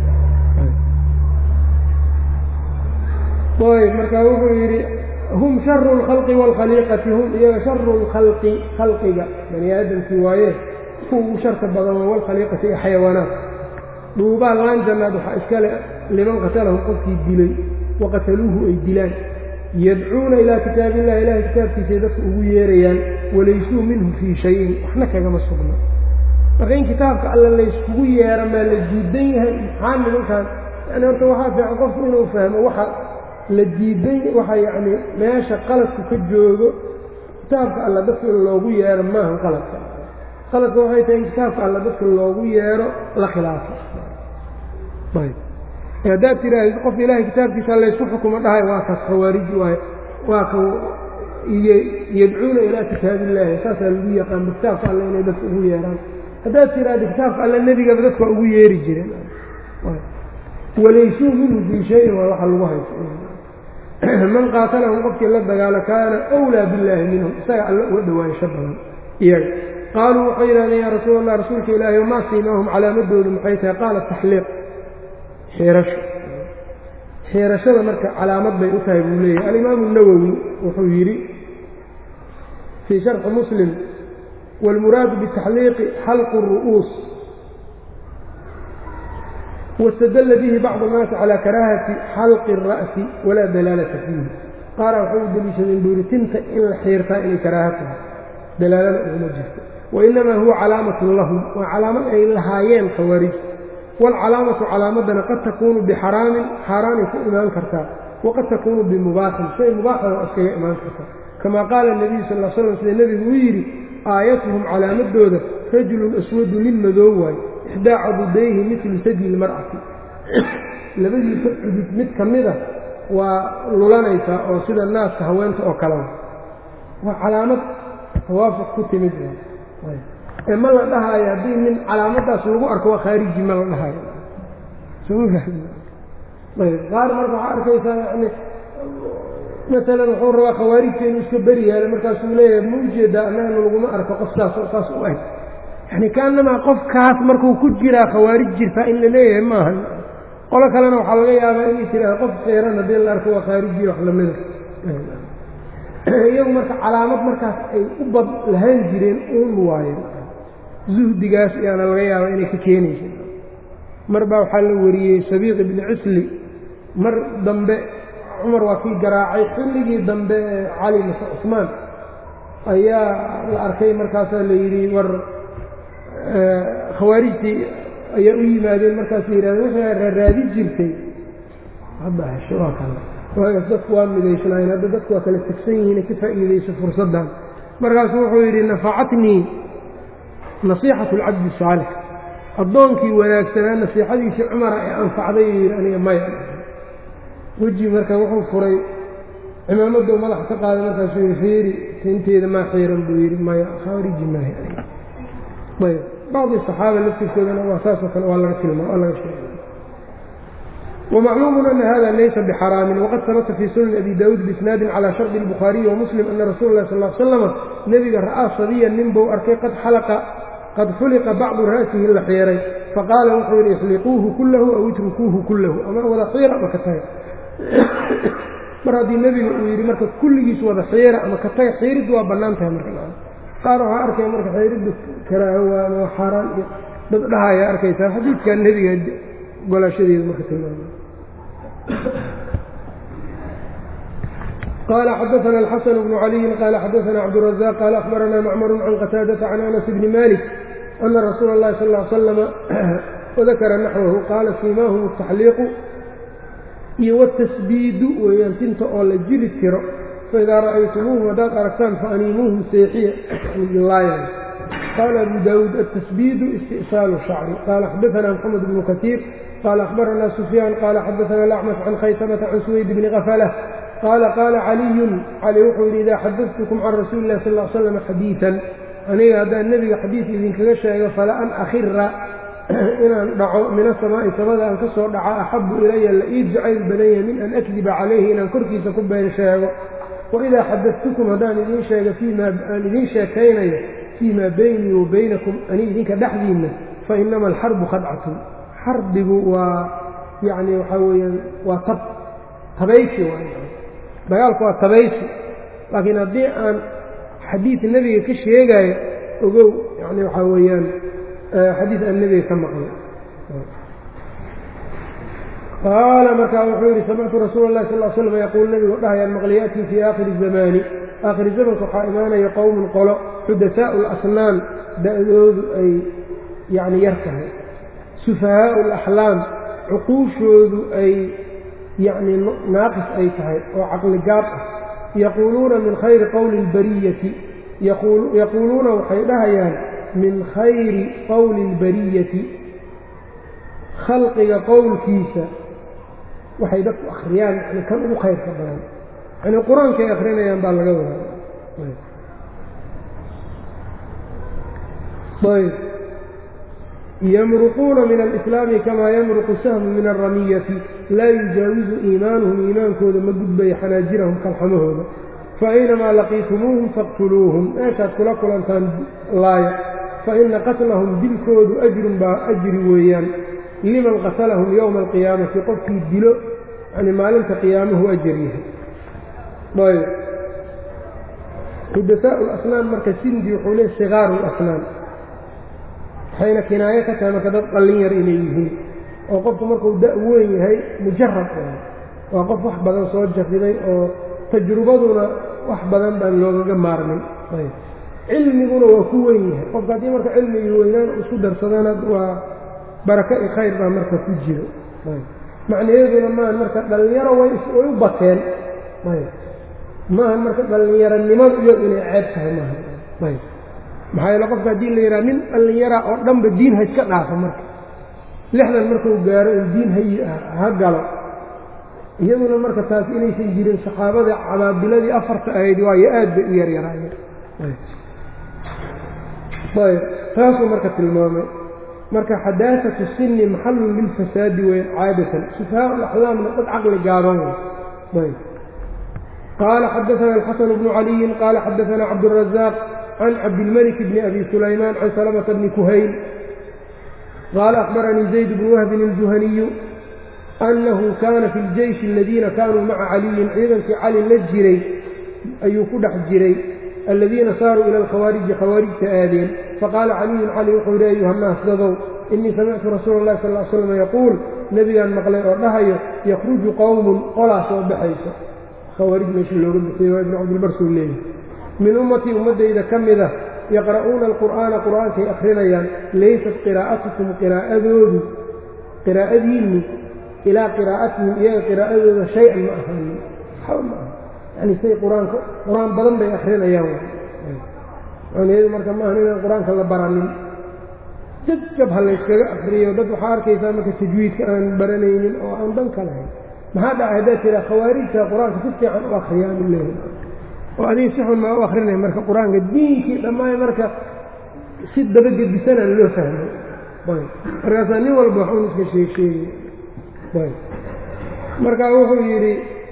ayb marka wuxuu yidhi hum sharu اlkhalqi wاlkhaliiqati hum iyaga sharu اlkhalqi khalqiga bani aadamkii waaye kuwa ugu sharka badan wاlkhaliiqati iyo xayawaanaat dhuubaa laan jannaad waxaa iskale liman qatalahum qofkii dilay waqataluuhu ay dilaan yadcuuna ilaa kitaabi illahi ilahay kitaabkiisay dadka ugu yeerayaan walaysuu minhu fii shayin waxna kagama sugna marka in kitaabka alla layskugu yeera maa la diidan yahay maxaa nimankan yani horta waxaa fiican qofku inuu fahmo waxa la diidan waxa yacni meesha qaladku ka joogo kitaabka alla dadka in loogu yeero maaha qaladka qaladka waxay tahay in kitaabka alla dadka loogu yeero la khilaafo ayb haddaad tiraahid qof ilaahay kitaabkiisa laysku xukumo dhahay waa kaas khawaariji waay waa ka yadcuuna ilaa kitaabi illaahi saasaa lagu yaqaanba kitaabka alle inay dadka ugu yeeraan haddaad tiraahda kitaabka alle nebigaba dadka waa ugu yeeri jireen walaysuu minhu fii shayin waa waxa lagu haysto man qaatalahum qofkii la dagaalo kaana wlaa billaahi minhum isaga alla uga dhowaansho badan iyaga qaaluu waxay yidhahdeen yaa rasuul allah rasuulka ilaahi wamaa siimaahum calaamadoodu maxay tahay qaala taxliiq xiirasho xiirashada marka calaamad bay u tahay buu leeyahay alimaamu nawowi wuxuu yidhi fii sharxi muslim wاlmuraadu bitaxliiqi xalqu الru'uus wاstadla bihi bacضu الnaasi calى karaahati xalqi الra'si walaa dalaalata fiihi qaara waxay u deliishadeen buu yidhi tinta in la xiirtaa inay karaaha tahay dalaalada uguma jirto wainamaa huwa calaamatun lahum waa calaamad ay lahaayeen khawaarij wاlcalaamatu calaamadana qad takuunu bixaraamin xaaraanay ku imaan kartaa waqad takuunu bimubaaxin shay mubaaxana waa iskaga imaan kartaa kama qaala الnabiyu sal l slam sida nebigu uu yidhi aayatuhum calaamadooda rajulun aswadu nin madoo waay ixdaa cadudayhi midlu sajli lmar'ati labadiisa cudud mid ka mida waa lulanaysaa oo sida naaska haweenta oo kalea waa calaamad tawaafuq ku timid ee ma la dhahaayo haddii nin calaamadaas lagu arko waa khaariji ma la dhahaayo qaar marka waxaa arkaysaa yani maalan wuxuu rabaa khawaarijta inuu iska beri yaalo markaasuu leeyahay ma ujeedaa annagana laguma arko qof saas saas u eg yani kaanamaa qofkaas markuu ku jiraa khawaarij jirtaa in la leeyahay maaha qolo kalena waxaa laga yaabaa inay tiraado qof xeeran haddii la arko waa khaariji wax lamida iyagu marka calaamad markaas ay u bad lahaan jireen uun waayen zuhdigaas ayaana laga yaabaa inay ka keenaysa mar baa waxaa la wariyey sabiiq ibni cisli mar dambe cumar waa kii garaacay xilligii dambe ee cali mase cusmaan ayaa la arkay markaasaa la yidhi war khawaarijtii ayaa u yimaadeen markaasay yidhahdeen wixii raaraadi jirtay hadda hesho waa kale waagaas dadku waa midaysnaayeen hadda dadku waa kala tegsan yihiine ka faa'iidayso fursaddan markaasuu wuxuu yidhi nafacatnii nasiixatu alcabdi saalix addoonkii wanaagsanaa nasiixadiisii cumara ee anfacday yidhi aniga maya weji marka wuxuu furay cimaamaddou madaxa ka qaaday markaasuu yidhi fiiri tinteeda maa xiiran buu yidhi maya khaariji maaha ayb bacdi saxaaba laftirkoodana waa saasoo kale waa laga tilmaa waa laga sheegay ومعلوم أن hذا laysa بxrاam وqad habta fي sunan أbي dاud بisناadi عlى شharط الbخhاaرiي وmسلم أna rasuul الlah sl اه sلم nebiga ra'aa صabiya nin buu arkay qad xuliqa bacضu ra'sihi la xiiray faqaala wuxuu yihi اxliquuhu kulahu aw itrukuuhu kulahu ama wada xiira ama ka taga mar haddii nebiga uu yidhi marka kulligiis wada xiira ama ka taga xiiriddu waa bannaan tahay marka qaar waxaa arkaya marka xiiriddu karaaho waa ama xaaraan iyo dad dhahaya arkaysaa xadiidkaa nebiga golaashadeedu marka tilmaama qال xdثna الxسن بن علي qال xdثna cبدالرزاq qال أخبرna mcmر عن qتاadة عن أنس بن mالك أنa رsuuل الlahi صلى اه عل سلم وذakra نaxوه qaala siimaahum التaxliiqu iyo wالتasbiidu weeyaan tinta oo la jiri tiro faidaa ra'aytumuuhum haddaad aragtaan faaniimuuhum seexiya laayan qaala abu daawuud التasbiidu istiئsaalu شhacri qaala xadaثna mxamed بن kaثيir qال أخبرna سفyاn qال xdثna الأcmش عن khaysمة عن سويد بن غفلة qال qال عaliي cali wuxuu yidhi إida xadثtkm can rasuuli الlah sal اه sلم xadيiثا aniga haddaan nebiga xadiiث idinkaga sheego fala an akhira inaan dhaco min aلsamaaءi samada aan ka soo dhaco axabu ilaya la ii jacayl badanya min an أkdiba calayhi inaan korkiisa ku been sheego وإidaa xadثtkm haddaan idin sheego aan idin sheekaynayo fيma baynii wa baynakum ani idinka dhexdiinna fainama الxarbu khadcaة xarbigu waa yacni waxaa weeyaan waa tab tabaysi dagaalku waa tabaysi laakiin haddii aan xadiid nebiga ka sheegaayo ogow yani waxaa weeyaan xadiid aan nebiga ka maqlay qaala markaa wuxuu yidhi samictu rasuula اllahi sal slam yaquul nebigu dhahayaan maqliyatii fii aakhiri الzamaani aakhiri zamanka waxaa imaanaya qowmun qolo xudasaau اlasnaan da-doodu ay yacni yar tahay sufahaau alaxlaam cuquushoodu ay yacni naaqis ay tahay oo caqli gaab ah yaquuluuna min khayri qowli اlbariyati yaquuluuna waxay dhahayaan min khayri qowli اlbariyati khalqiga qowlkiisa waxay dadku akhriyaan yani kan ugu khayrka badan yani qur-aankay akrinayaan baa laga wadaa ayb yamruquuna min alislaami kamaa yamruqu sahmu min alramiyati laa yujaawizu iimaanuhum iimaankooda ma gudbayo xanaajirahum kalxamahooda faaynamaa laqiitumuuhum faqtuluuhum meeshaad kula kulantaan laaya faina qatlahum dilkoodu ajrun baa ajri weeyaan liman qatalahum yowma alqiyaamati qofkii dilo yani maalinta qiyaamuhu ajar yahay ayb xudasaau lasnaan marka sindi wuxuu leey sikaaru lasnaan waxayna kinaayo ka tahay marka dad qallin yar inay yihiin oo qofku markuu da' weyn yahay mujarab waa qof wax badan soo jarribay oo tajrubaduna wax badan baan loogaga maarmin cilmiguna waa ku weyn yahay qofka haddii marka cilmigii weynaan isku darsadana waa baraka i khayr baa marka ku jiro macnaheeduna maaha marka dhallinyaro way u bateen maaha marka dhallinyaronimadu iyadu inay ceeb tahay maaha maxaa yeele qofka haddii la yidhaha nin dhallinyara oo dhanba diin ha iska dhaafo marka lixdan markuu gaaro in diin ha galo iyaduna marka taas inaysan jirin saxaabada cabaabiladii afarta ahayd waayo aad bay u yaryaraayeen ayb taasuu marka tilmaamay marka xadaasatu sinni maxallun lilfasaadi weyn caadatan sufahaa alaxlaamna dad caqli gaaban ayb qaala xadaana alxasan bnu caliyin qaala xadaana cabdurazaaq can cabdilmalik bni abi sulaymaan can salamata bni kuhayl qaala akhbaranii zayd bnu wahbin iljuhaniyu annahu kaana fi ljeyshi aladiina kaanuu maca caliyin ciidankii cali la jiray ayuu ku dhex jiray aladiina saaruu ila alkhawaariji khawaarijta aadeen faqaala caliyun cali wuxuu yidhi ayuha nnaas dadow innii samictu rasuula اllahi sal l slam yaquul nebigaan maqlay oo dhahayo yakhruju qowmun qolaa soo baxayso khawaarij meesha looga bixiyey waa ibnu cabdilbar suu leeyahy min ummatii ummaddayda ka mida yaqra'uuna alqur'aana qur'aankay akhrinayaan laysat qiraa'atukum qiraa'adoodu qiraa'adiinnu ilaa qiraa'atihim iyaga qiraa'adooda shay-an ma ahaanin waxba ma aha yani say qur-aanka qur-aan badan bay akrinayaan macnaheedu marka maaha inaan qur-aanka la baranin jabjab ha layskaga akriyo dad waxaa arkaysaa marka tajwiidka aan baranaynin oo aan dan ka lahayn maxaa dhaca haddaad tiraa khawaarijta qur-aanka si fiican u akriyaan leehi oo adiga si xun maa u akrinay marka qur-aanka diinkii dhammaay marka si dabagedisanaan loo fahmay markaasaa nin walba waxun iska sheeg sheegay markaa wuxuu yidhi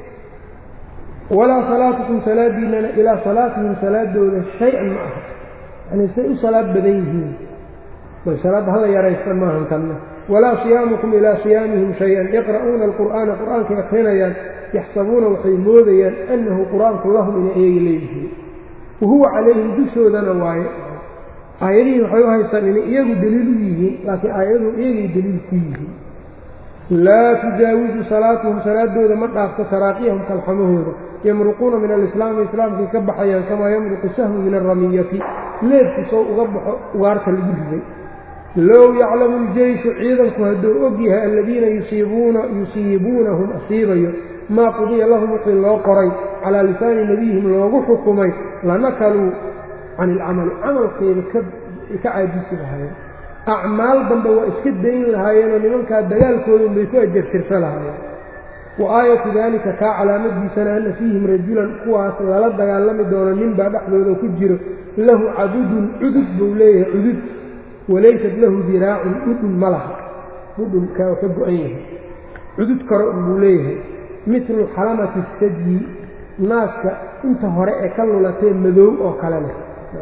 walaa salaatukum salaadiinana ilaa salaatihim salaadooda shay-an ma aha yani say u salaad badan yihiin salaadda hala yaraysta maahan tanna walaa siyaamukum ilaa siyaamihim shay-an yaqra'uuna alqur'aana qur'aankay akrinayaan yaxsabuuna waxay moodayaan annahu qur-aanku lahum inay iyaga leeyihiin wa huwa calayhim dushoodana waaye aayadihii waxay u haystaan inay iyagu deliil u yihiin laakiin aayadu iyagay deliil ku yihiin laa tujaawizu salaatuhum salaadooda ma dhaafto taraaqiyahum kalxamahooda yamruquuna min alislaami islaamkay ka baxayaan kamaa yamruqu sahmu min alramiyati leebku sow uga baxo ugaarta lagu riday low yaclamu ljeyshu ciidanku hadduu og yahay aladiina yusiibuuna yusiibuunahum asiibayo maa qudiya lahum wixii loo qoray calaa lisaani nebiyihim loogu xukumay lanakaluu can ilcamali camalkeeda ka caajisi lahaayeen acmaal dambe waa iska dayn lahaayeenoo nimankaa dagaalkoodan bay ku ajartirsa lahaayeen wa aayatu daalika kaa calaamadiisana anna fiihim rajulan kuwaas lala dagaalami doono ninbaa dhexdooda ku jiro lahu cadudun cudud buu leeyahay cudud walaysat lahu diraacun dhudhun ma laha dhudhunkaa ka go-an yahay cudud karo buu leeyahay mitlu xalamati sadyi naaska inta hore ee ka lulatee madow oo kale leh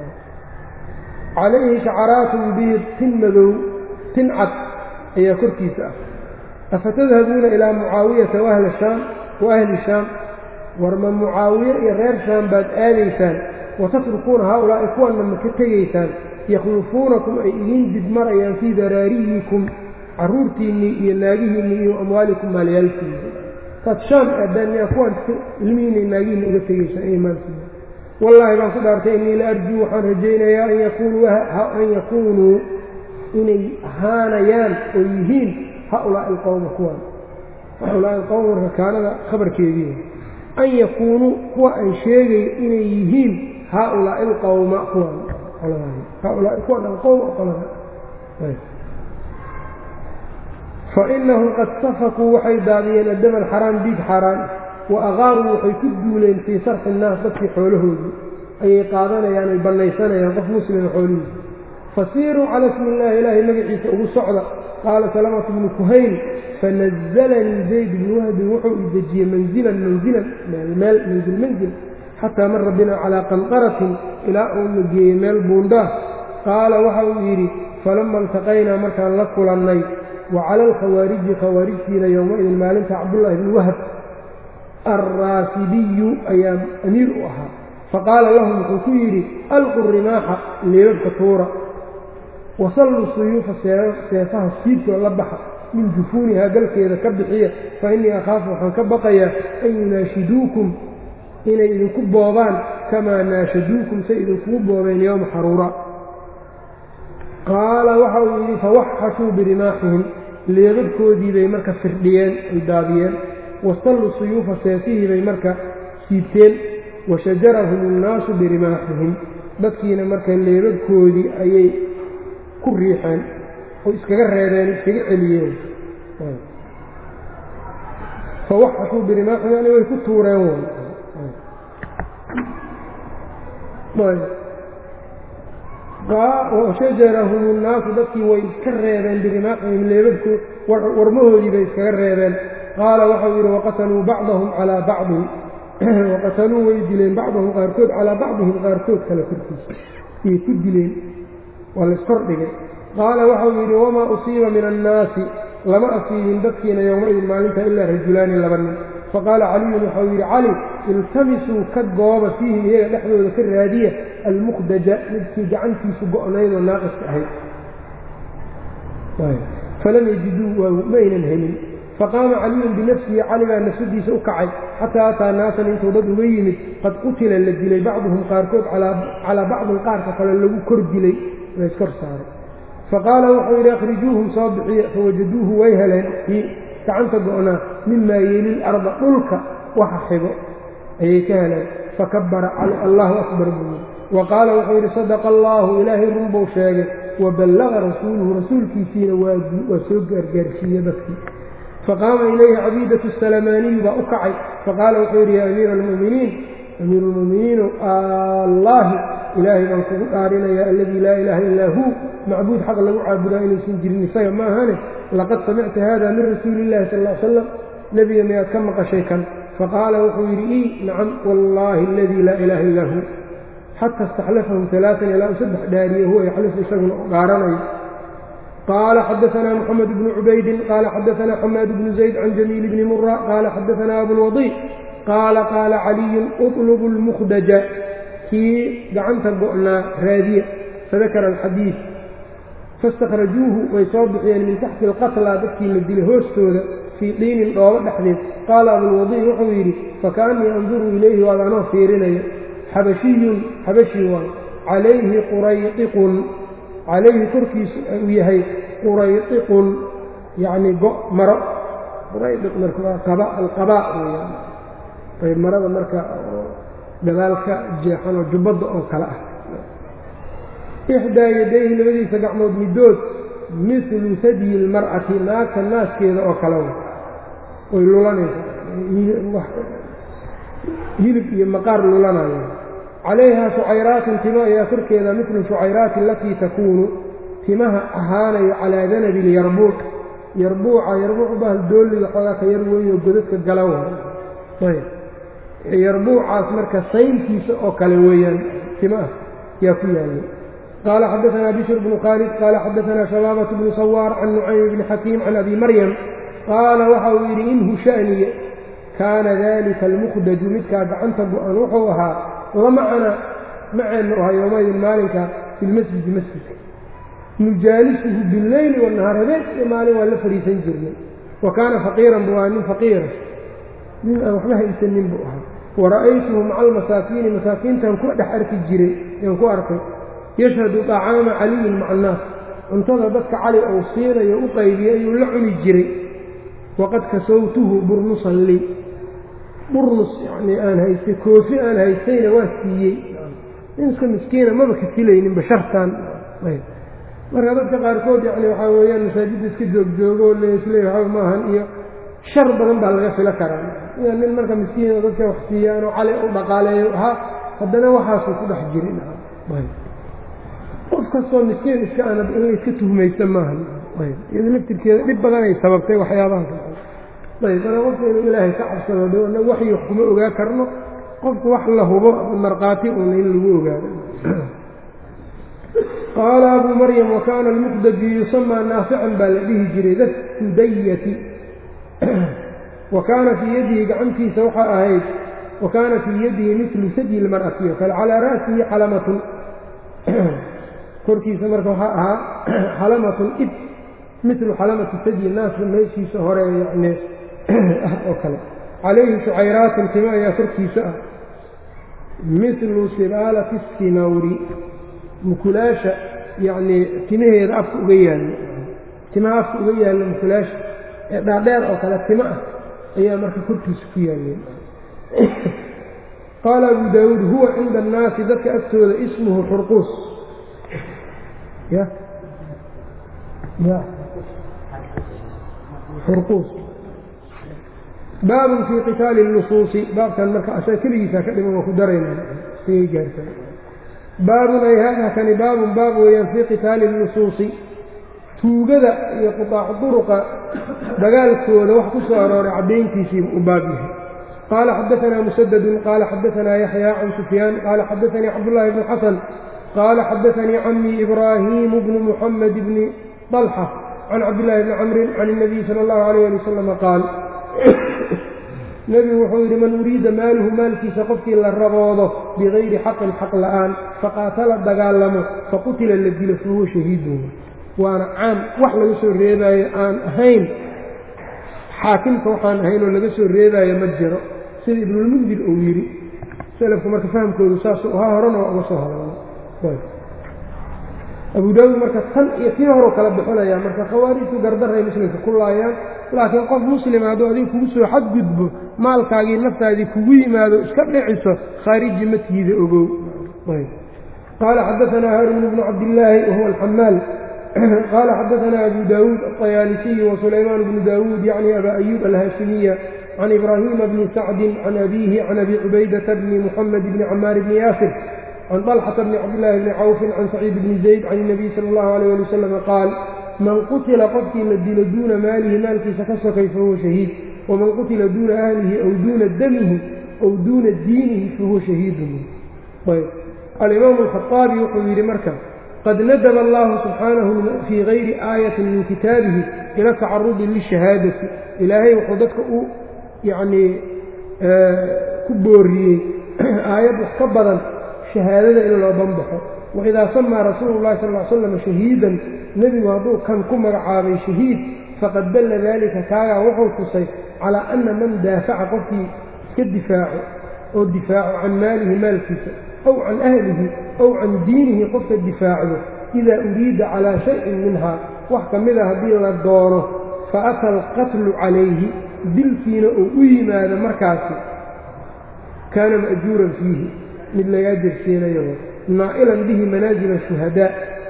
calayhi shacaraatun biid tin madow tin cad ayaa korkiisa ah afatadhabuuna ilaa mucaawiyata waahli shaam wa ahli shaam warma mucaawiye iyo reer shaam baad aadaysaan watatrukuuna haaulaa'i kuwanna ma ka tegaysaan yakhlufuunakum ay idiin dibmarayaan fii daraariyikum carruurtiinnii iyo naagihiinnii iyo amwaalikum maalyaalkiinni taad shaam aadaan miyaa kuwaan ilmihiinna naagihiinna uga tegaysaan iyo maalkiinna wallaahi baan ku dhaartay innii la arjuu waxaan rajaynayaa an yakuunuu inay ahaanayaan oo yihiin haulaa'i alqowma kuwan haulaa'i alqowma marka kaanada khabarkeedii an yakuunuu kuwa aan sheegayo inay yihiin haaulaa'i alqowma kuwan haaulaa'i kuwan alqowm qolada fainahum qad safakuu waxay daadiyeen addama alxaraam dhiig xaaraan wa aqaaruu waxay ku duuleen fii sarxi innaas dadkii xoolahoodii ayay qaadanayaan ay bannaysanayaan qof muslima xoolihiisa fasiiruu cala ismi illaahi ilaahay magaciisa ugu socda qaala salamatu bnu kuhayl fanazalanii zayd bnu wahbin wuxuu i dejiyey manzilan manzilan meel manzil manzil xataa mara binaa calaa qanqaratin ilaa uuna geeyey meel buundhaah qaala waxa uu yidhi falama iltaqaynaa markaan la kulannay wa cala alkhawaariji khawaarijtiina yowmaidin maalinta cabdullaahi bni wahab alraasibiyu ayaa amiir u ahaa faqaala lahum wuxuu ku yidhi alqu rimaaxa leebabka tuura wasalluu suyuufa seefaha siidkoo la baxa min jufuunihaa galkeeda ka bixiya fa innii akhaafu waxaan ka baqayaa an yunaashiduukum inay idinku boobaan kamaa naashaduukum say idinkugu boobeen yowma xaruura qaala waxa uu yidhi fawaxashuu birimaaxihim leebabkoodii bay marka firdhiyeen ay daadiyeen wasalluu suyuufa seefihii bay marka siibteen washajarahum annaasu birimaaxihim dadkiina marka leebabkoodii ayay ku riixeen oo iskaga reebeen iskaga celiyeen fawaxashuu birimaaxihim yani way ku tuureen washajarahum annaasu dadkii way iska reebeen birimaaxihim leebabkood warmahoodii bay iskaga reebeen qaala waxau yidhi waqataluu bacdahum calaa bacdin waqataluu way dileen bacdahum qaarkood calaa bacdihim qaarkood kale korkiisa iyay ku dileen waa laskordhigay qaala waxau yidhi wamaa usiiba min annaasi lama asiibin dadkiina yowmaidin maalinta ilaa rajulaani laba nin faqaala caliyun waxau yidhi cali iltamisuu ka gooba fiihim iyaga dhexdooda ka raadiya almukhdaja midkii gacantiisu go'naydoo naaqiska ahayd falam yajiduu ma aynan helin faqaama caliyun binafsihi cali baa nafsadiisa u kacay xataa ataa naasan intuu dad uga yimid qad qutila la dilay bacduhum qaarkood calaa bacdin qaarka kale lagu kor dilay layskor saaray faqaala wuxuu yidhi akhrijuuhum soo bixiya fawajaduuhu way heleen kii gacanta go'naa mimaa yeelil arda dhulka waxa xigo ayay ka heleen fakabara cali allahu akbar buu yidhi wa qaala wuxuu yidhi sadaqa allaahu ilaahay runbuu sheegay waballaqa rasuuluhu rasuulkiisiina waa soo gaargaarsiiye dadkii faqaama ilayhi cabiidatu salamaaniyu baa u kacay faqaala wuxuu yidhi yaa amiira almu'miniin amiiru lmu'miniinu allaahi ilaahay baan kugu dhaarinayaa aladii laa ilaaha illaa huu macbuud xaq lagu caabudaa inaysan jirin isaga ma ahane laqad samicta hada min rasuuli illahi sal ly slam nebiga miyaad ka maqashay kan faqaala wuxuu yidhi ii nacam wallaahi aladii laa ilaaha illaa huu xata istaxlafahum alaaan ilaa u saddex dhaariye huwa yaxlifu isaguna u dhaaranayo qaala xadaanaa moxamed bnu cubaydin qaala xadaanaa xamaad bnu zayd can jamiil bni mura qaala xadaanaa abulwadiic qaala qaala caliyun uطlubu lmukhdaja kii gacanta go'naa raadiya fadakara alxadiid faاstakhrajuuhu way soo bixiyeen min taxti alqatla dadkii la dilay hoostooda fii diinin dhoobo dhexdeed qaala abulwadiic wuxuu yidhi fakaannii anduru ilayhi waad anoo fiirinaya xabashiyun xabashi waay calayhi quraydiqun calayhi korkiisu uu yahay quraydiqun yacni go' maro quraydiq marka waa qaba alqabaa weyaan ayb marada marka gadaalka jeexan oo jubbadda oo kale ah ixdaa yadayhi labadiisa gacmood middood midlu sadyi ilmar'ati naagta naaskeeda oo kale way lulanaysaa hilib iyo maqaar lulanaya calayhaa shucayraatun timo ayaa korkeeda midlu shucayraati alatii takuunu timaha ahaanayo calaa danabi lyarbuuc yarbuuca yarbuucu bahal doolliga xoogaa ka yar weynoo godadka galawa ayb yarbuucaas marka sayntiisa oo kale weeyaan timaah yaa ku yaallay qaala xadaanaa bishr bnu khaalid qaala xadaanaa shabaabatu bnu sawaar can nucaym bni xakiim can abi maryam qaala waxa uu yidhi inhu sha'niye kaana dalika almukhdaju midkaa gacanta go-an wuxuu ahaa lamacana maceennu ahaa yoomaydin maalinka fi lmasjidi masjidka nujaalisuhu bileyli wanahaar habeen iyo maalin waa la fadhiisan jirnay wa kaana faqiiran buu ahaa nin faqiira nin aan waxba haysanin buu ahaa wara'aytuhu maca almasaakiini masaakiintan ku dhex arki jiray yaan ku arkay yashhadu طacaama caliyin maca annaas cuntada dadka cali ou siinayo u qaybiyey ayuu la cuni jiray waqad kasowtuhu burnusan lii burnus yanii aan haystay koofi aan haystayna waa siiyey nin iska miskiina maba kasilaynin bashartan marka dadka qaarkood yani waxaa weeyaan masaajidda iska joogjoogo leisle waxba maahan iyo shar badan baa laga filo karaa nin marka miskiino dadka wax siiyaanoo cali u dhaqaaleeyo ahaa haddana waxaasuu ku dhex jirin qof kastoo miskiin iska anab in la iska tuhmaysta maaha ayb iyado laftirkeeda dhib badanay sababtay waxyaabahaas ayb mana qofka inuu ilaahay ka cabsado dna waxyi wax kuma ogaa karno qofku wax la hubo markhaati uuna in lagu ogaado qaala abuu maryam wakaana almuqdaji yusamaa naafican baa la dhihi jiray dasudayati wa kaana fii yadihi gacantiisa waxaa ahayd wa kaana fii yadihi milu sadyi lmar'ati o kale calaa ra'sihi xalamatun korkiisa marka waxaa ahaa xalamatun ib milu xalamati sadyi naaska meeshiisa hore yani ah oo kale calayhi shucayraatin timo ayaa korkiisa ah milu sibaalati sinawri mukulaasha yacnii timaheeda afka uga yaallo timaha afka uga yaallo mukulaasha ee dhaadheer oo kale timo ah ayaa marka korkiisa ku yaalleen qaala abu daawuud huwa cinda annaasi dadka agtooda ismuhu xurquus ya ya xurquus baabun fii qitaali اnusuusi baabkan marka asaa keligiisaa ka dhiman waa ku darayna sigay gaarta baabun ay hada kani baabun baab weeyaan fii qitaali اnusuusi tuugada iyo qutaac duruqa dagaalkooda wax ku soo arooray caddayntiisiiba u baab yahay qaala xadaanaa musadadun qaala xadaanaa yaxya can sufyaan qaala xadaanii cabdullaahi bnu xasan qaala xadaanii camii ibraahimu bnu muxamed bni طalxa can cabdillaahi bni camrin can الnabiy sala اllahu alayh ali wasalama qaal nebigu wuxuu yidhi man uriida maaluhu maalkiisa qofkii la raboodo bigayri xaqin xaq la'aan faqaatala dagaalamo faqutila la dilo fahuwa shahiidun waana caam wax laga soo reebaayo aan ahayn xaakimka waxaan ahayn oo laga soo reebaayo ma jiro sida ibnulmundir uu yidhi selafku marka fahamkoodu saasuu ahaa horena waa uga soo hadalnay abu daawuud marka tan iyo tii horeu kala bixinayaa marka khawaarijtu gardaray muslimka ku laayaan laakiin qof muslima hadduu adiga kugu soo xadgudbo maalkaagii naftaadii kugu yimaado iska dhiciso khaariji ma tiida ogow qaala xadaanaa haaruun bnu cabdillaahi wahuwa alxamaal qaala xadaanaa abu daawuud aطayaalisiyu wasulaymaan bnu daawuud yacni abaa ayuub alhaashimiya can ibraahiima bni sacdin can abiihi can abi cubaydata bni muxamed bni camaar bni yaasir can طalxata bni cabdillaahi bni cawfin can saciid bni zayd can الnabiy sala اllahu alayh ali wasalama qaal man qutila qofkii la dilo duuna maalihi maalkiisa ka sokay fahuwa shahiid waman qutila duuna ahlihi aw duuna damihi aw duuna diinihi fahuwa shahiidun ayb alimaamu alkhaaabi wuxuu yidhi marka qad nadaba allahu subxaanahu fii gayri aayatin min kitaabihi ila tacarudi lishahaadati ilaahay wuxuu dadka u yacnii ku booriyey aayad wax ka badan shahaadada in loo banbaxo waidaa samaa rasuulu llahi sal l slam shahiidan nebigu hadduu kan ku magacaabay shahiid faqad dalla daalika kaagaa wuxuu tusay calaa anna man daafaca qofkii iska difaaco oo difaaco can maalihi maalkiisa aw can ahlihi aw can diinihi qofka difaacdo idaa uriida calaa shayin minhaa wax ka mida haddii la doono fa ata alqatlu calayhi dilkiina uu u yimaado markaasi kaana ma'juuran fiihi mid lagaa jersiinayo naa'ilan bihi manaazila shuhadaa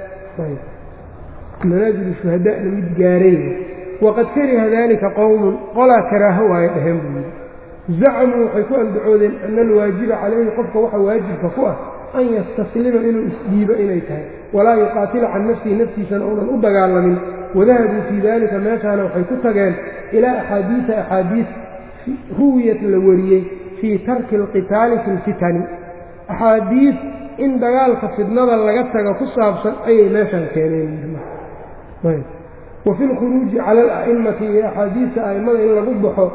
manaazilu shuhadaa'na mid gaaray waqad kariha daalika qowmun qolaa karaaho waayo dhaheen buu yidhi zacamuu waxay ku andacoodeen ana alwaajiba calayhi qofka waxa waajibka ku ah an yastaslima inuu isdhiibo inay tahay walaa yuqaatila can nafsihi naftiisana uunan u dagaalamin wadahabuu fii daalika meeshaana waxay ku tageen ilaa axaadiisa axaadiis ruwiyat la wariyey fii tarki alqitaali fi lfitani axaadiis in dagaalka fidnada laga taga ku saabsan ayay meeshaan keeneen wa fi lkhuruuji cala ala'immati iyo axaadiista a'immada in lagu baxo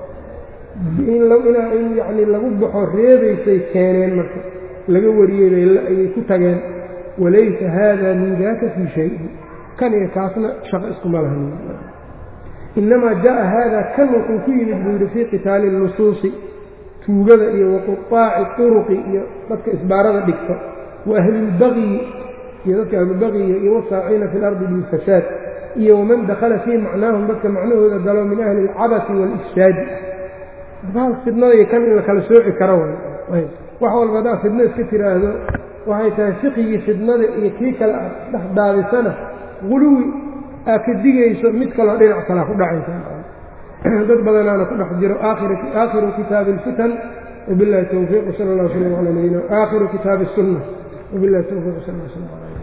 in yani lagu baxo reebaysay keeneen marka laga wariyey ayay ku tageen walaysa haada min daaka fii shayin kan iyo kaasna shaqo iskuma lahan inamaa jaءa haada kan wuxuu ku yimid buu yidhi fii qitaali اnusuusi tuugada iyo waquطaaci turuqi iyo dadka isbaarada dhigta wa ahlilbagyi iyo dadka ahlulbagyiga iyo wasaaciina fi اlardi bilfasaad iyo waman dakhala fii macnaahum dadka macnahooda galo min ahli اlcabasi wاlifsaadi baal fidnada iyo kan in la kala sooci karo way wax walba haddaa fidno iska tiraahdo waxay tahay fiqigii fidnada iyo kii kale aad dhex daadisana guluwi aad ka digayso mid kaloo dhinac kalea ku dhacaysa dad badanaana ku dhex jiro aakhiru kitaabi اlfitan wabilahi towfiiq wsala اllah wslam ala nabiyina aakhiru kitaabi الsunna wabilahi towfiiq wsal lla slam ala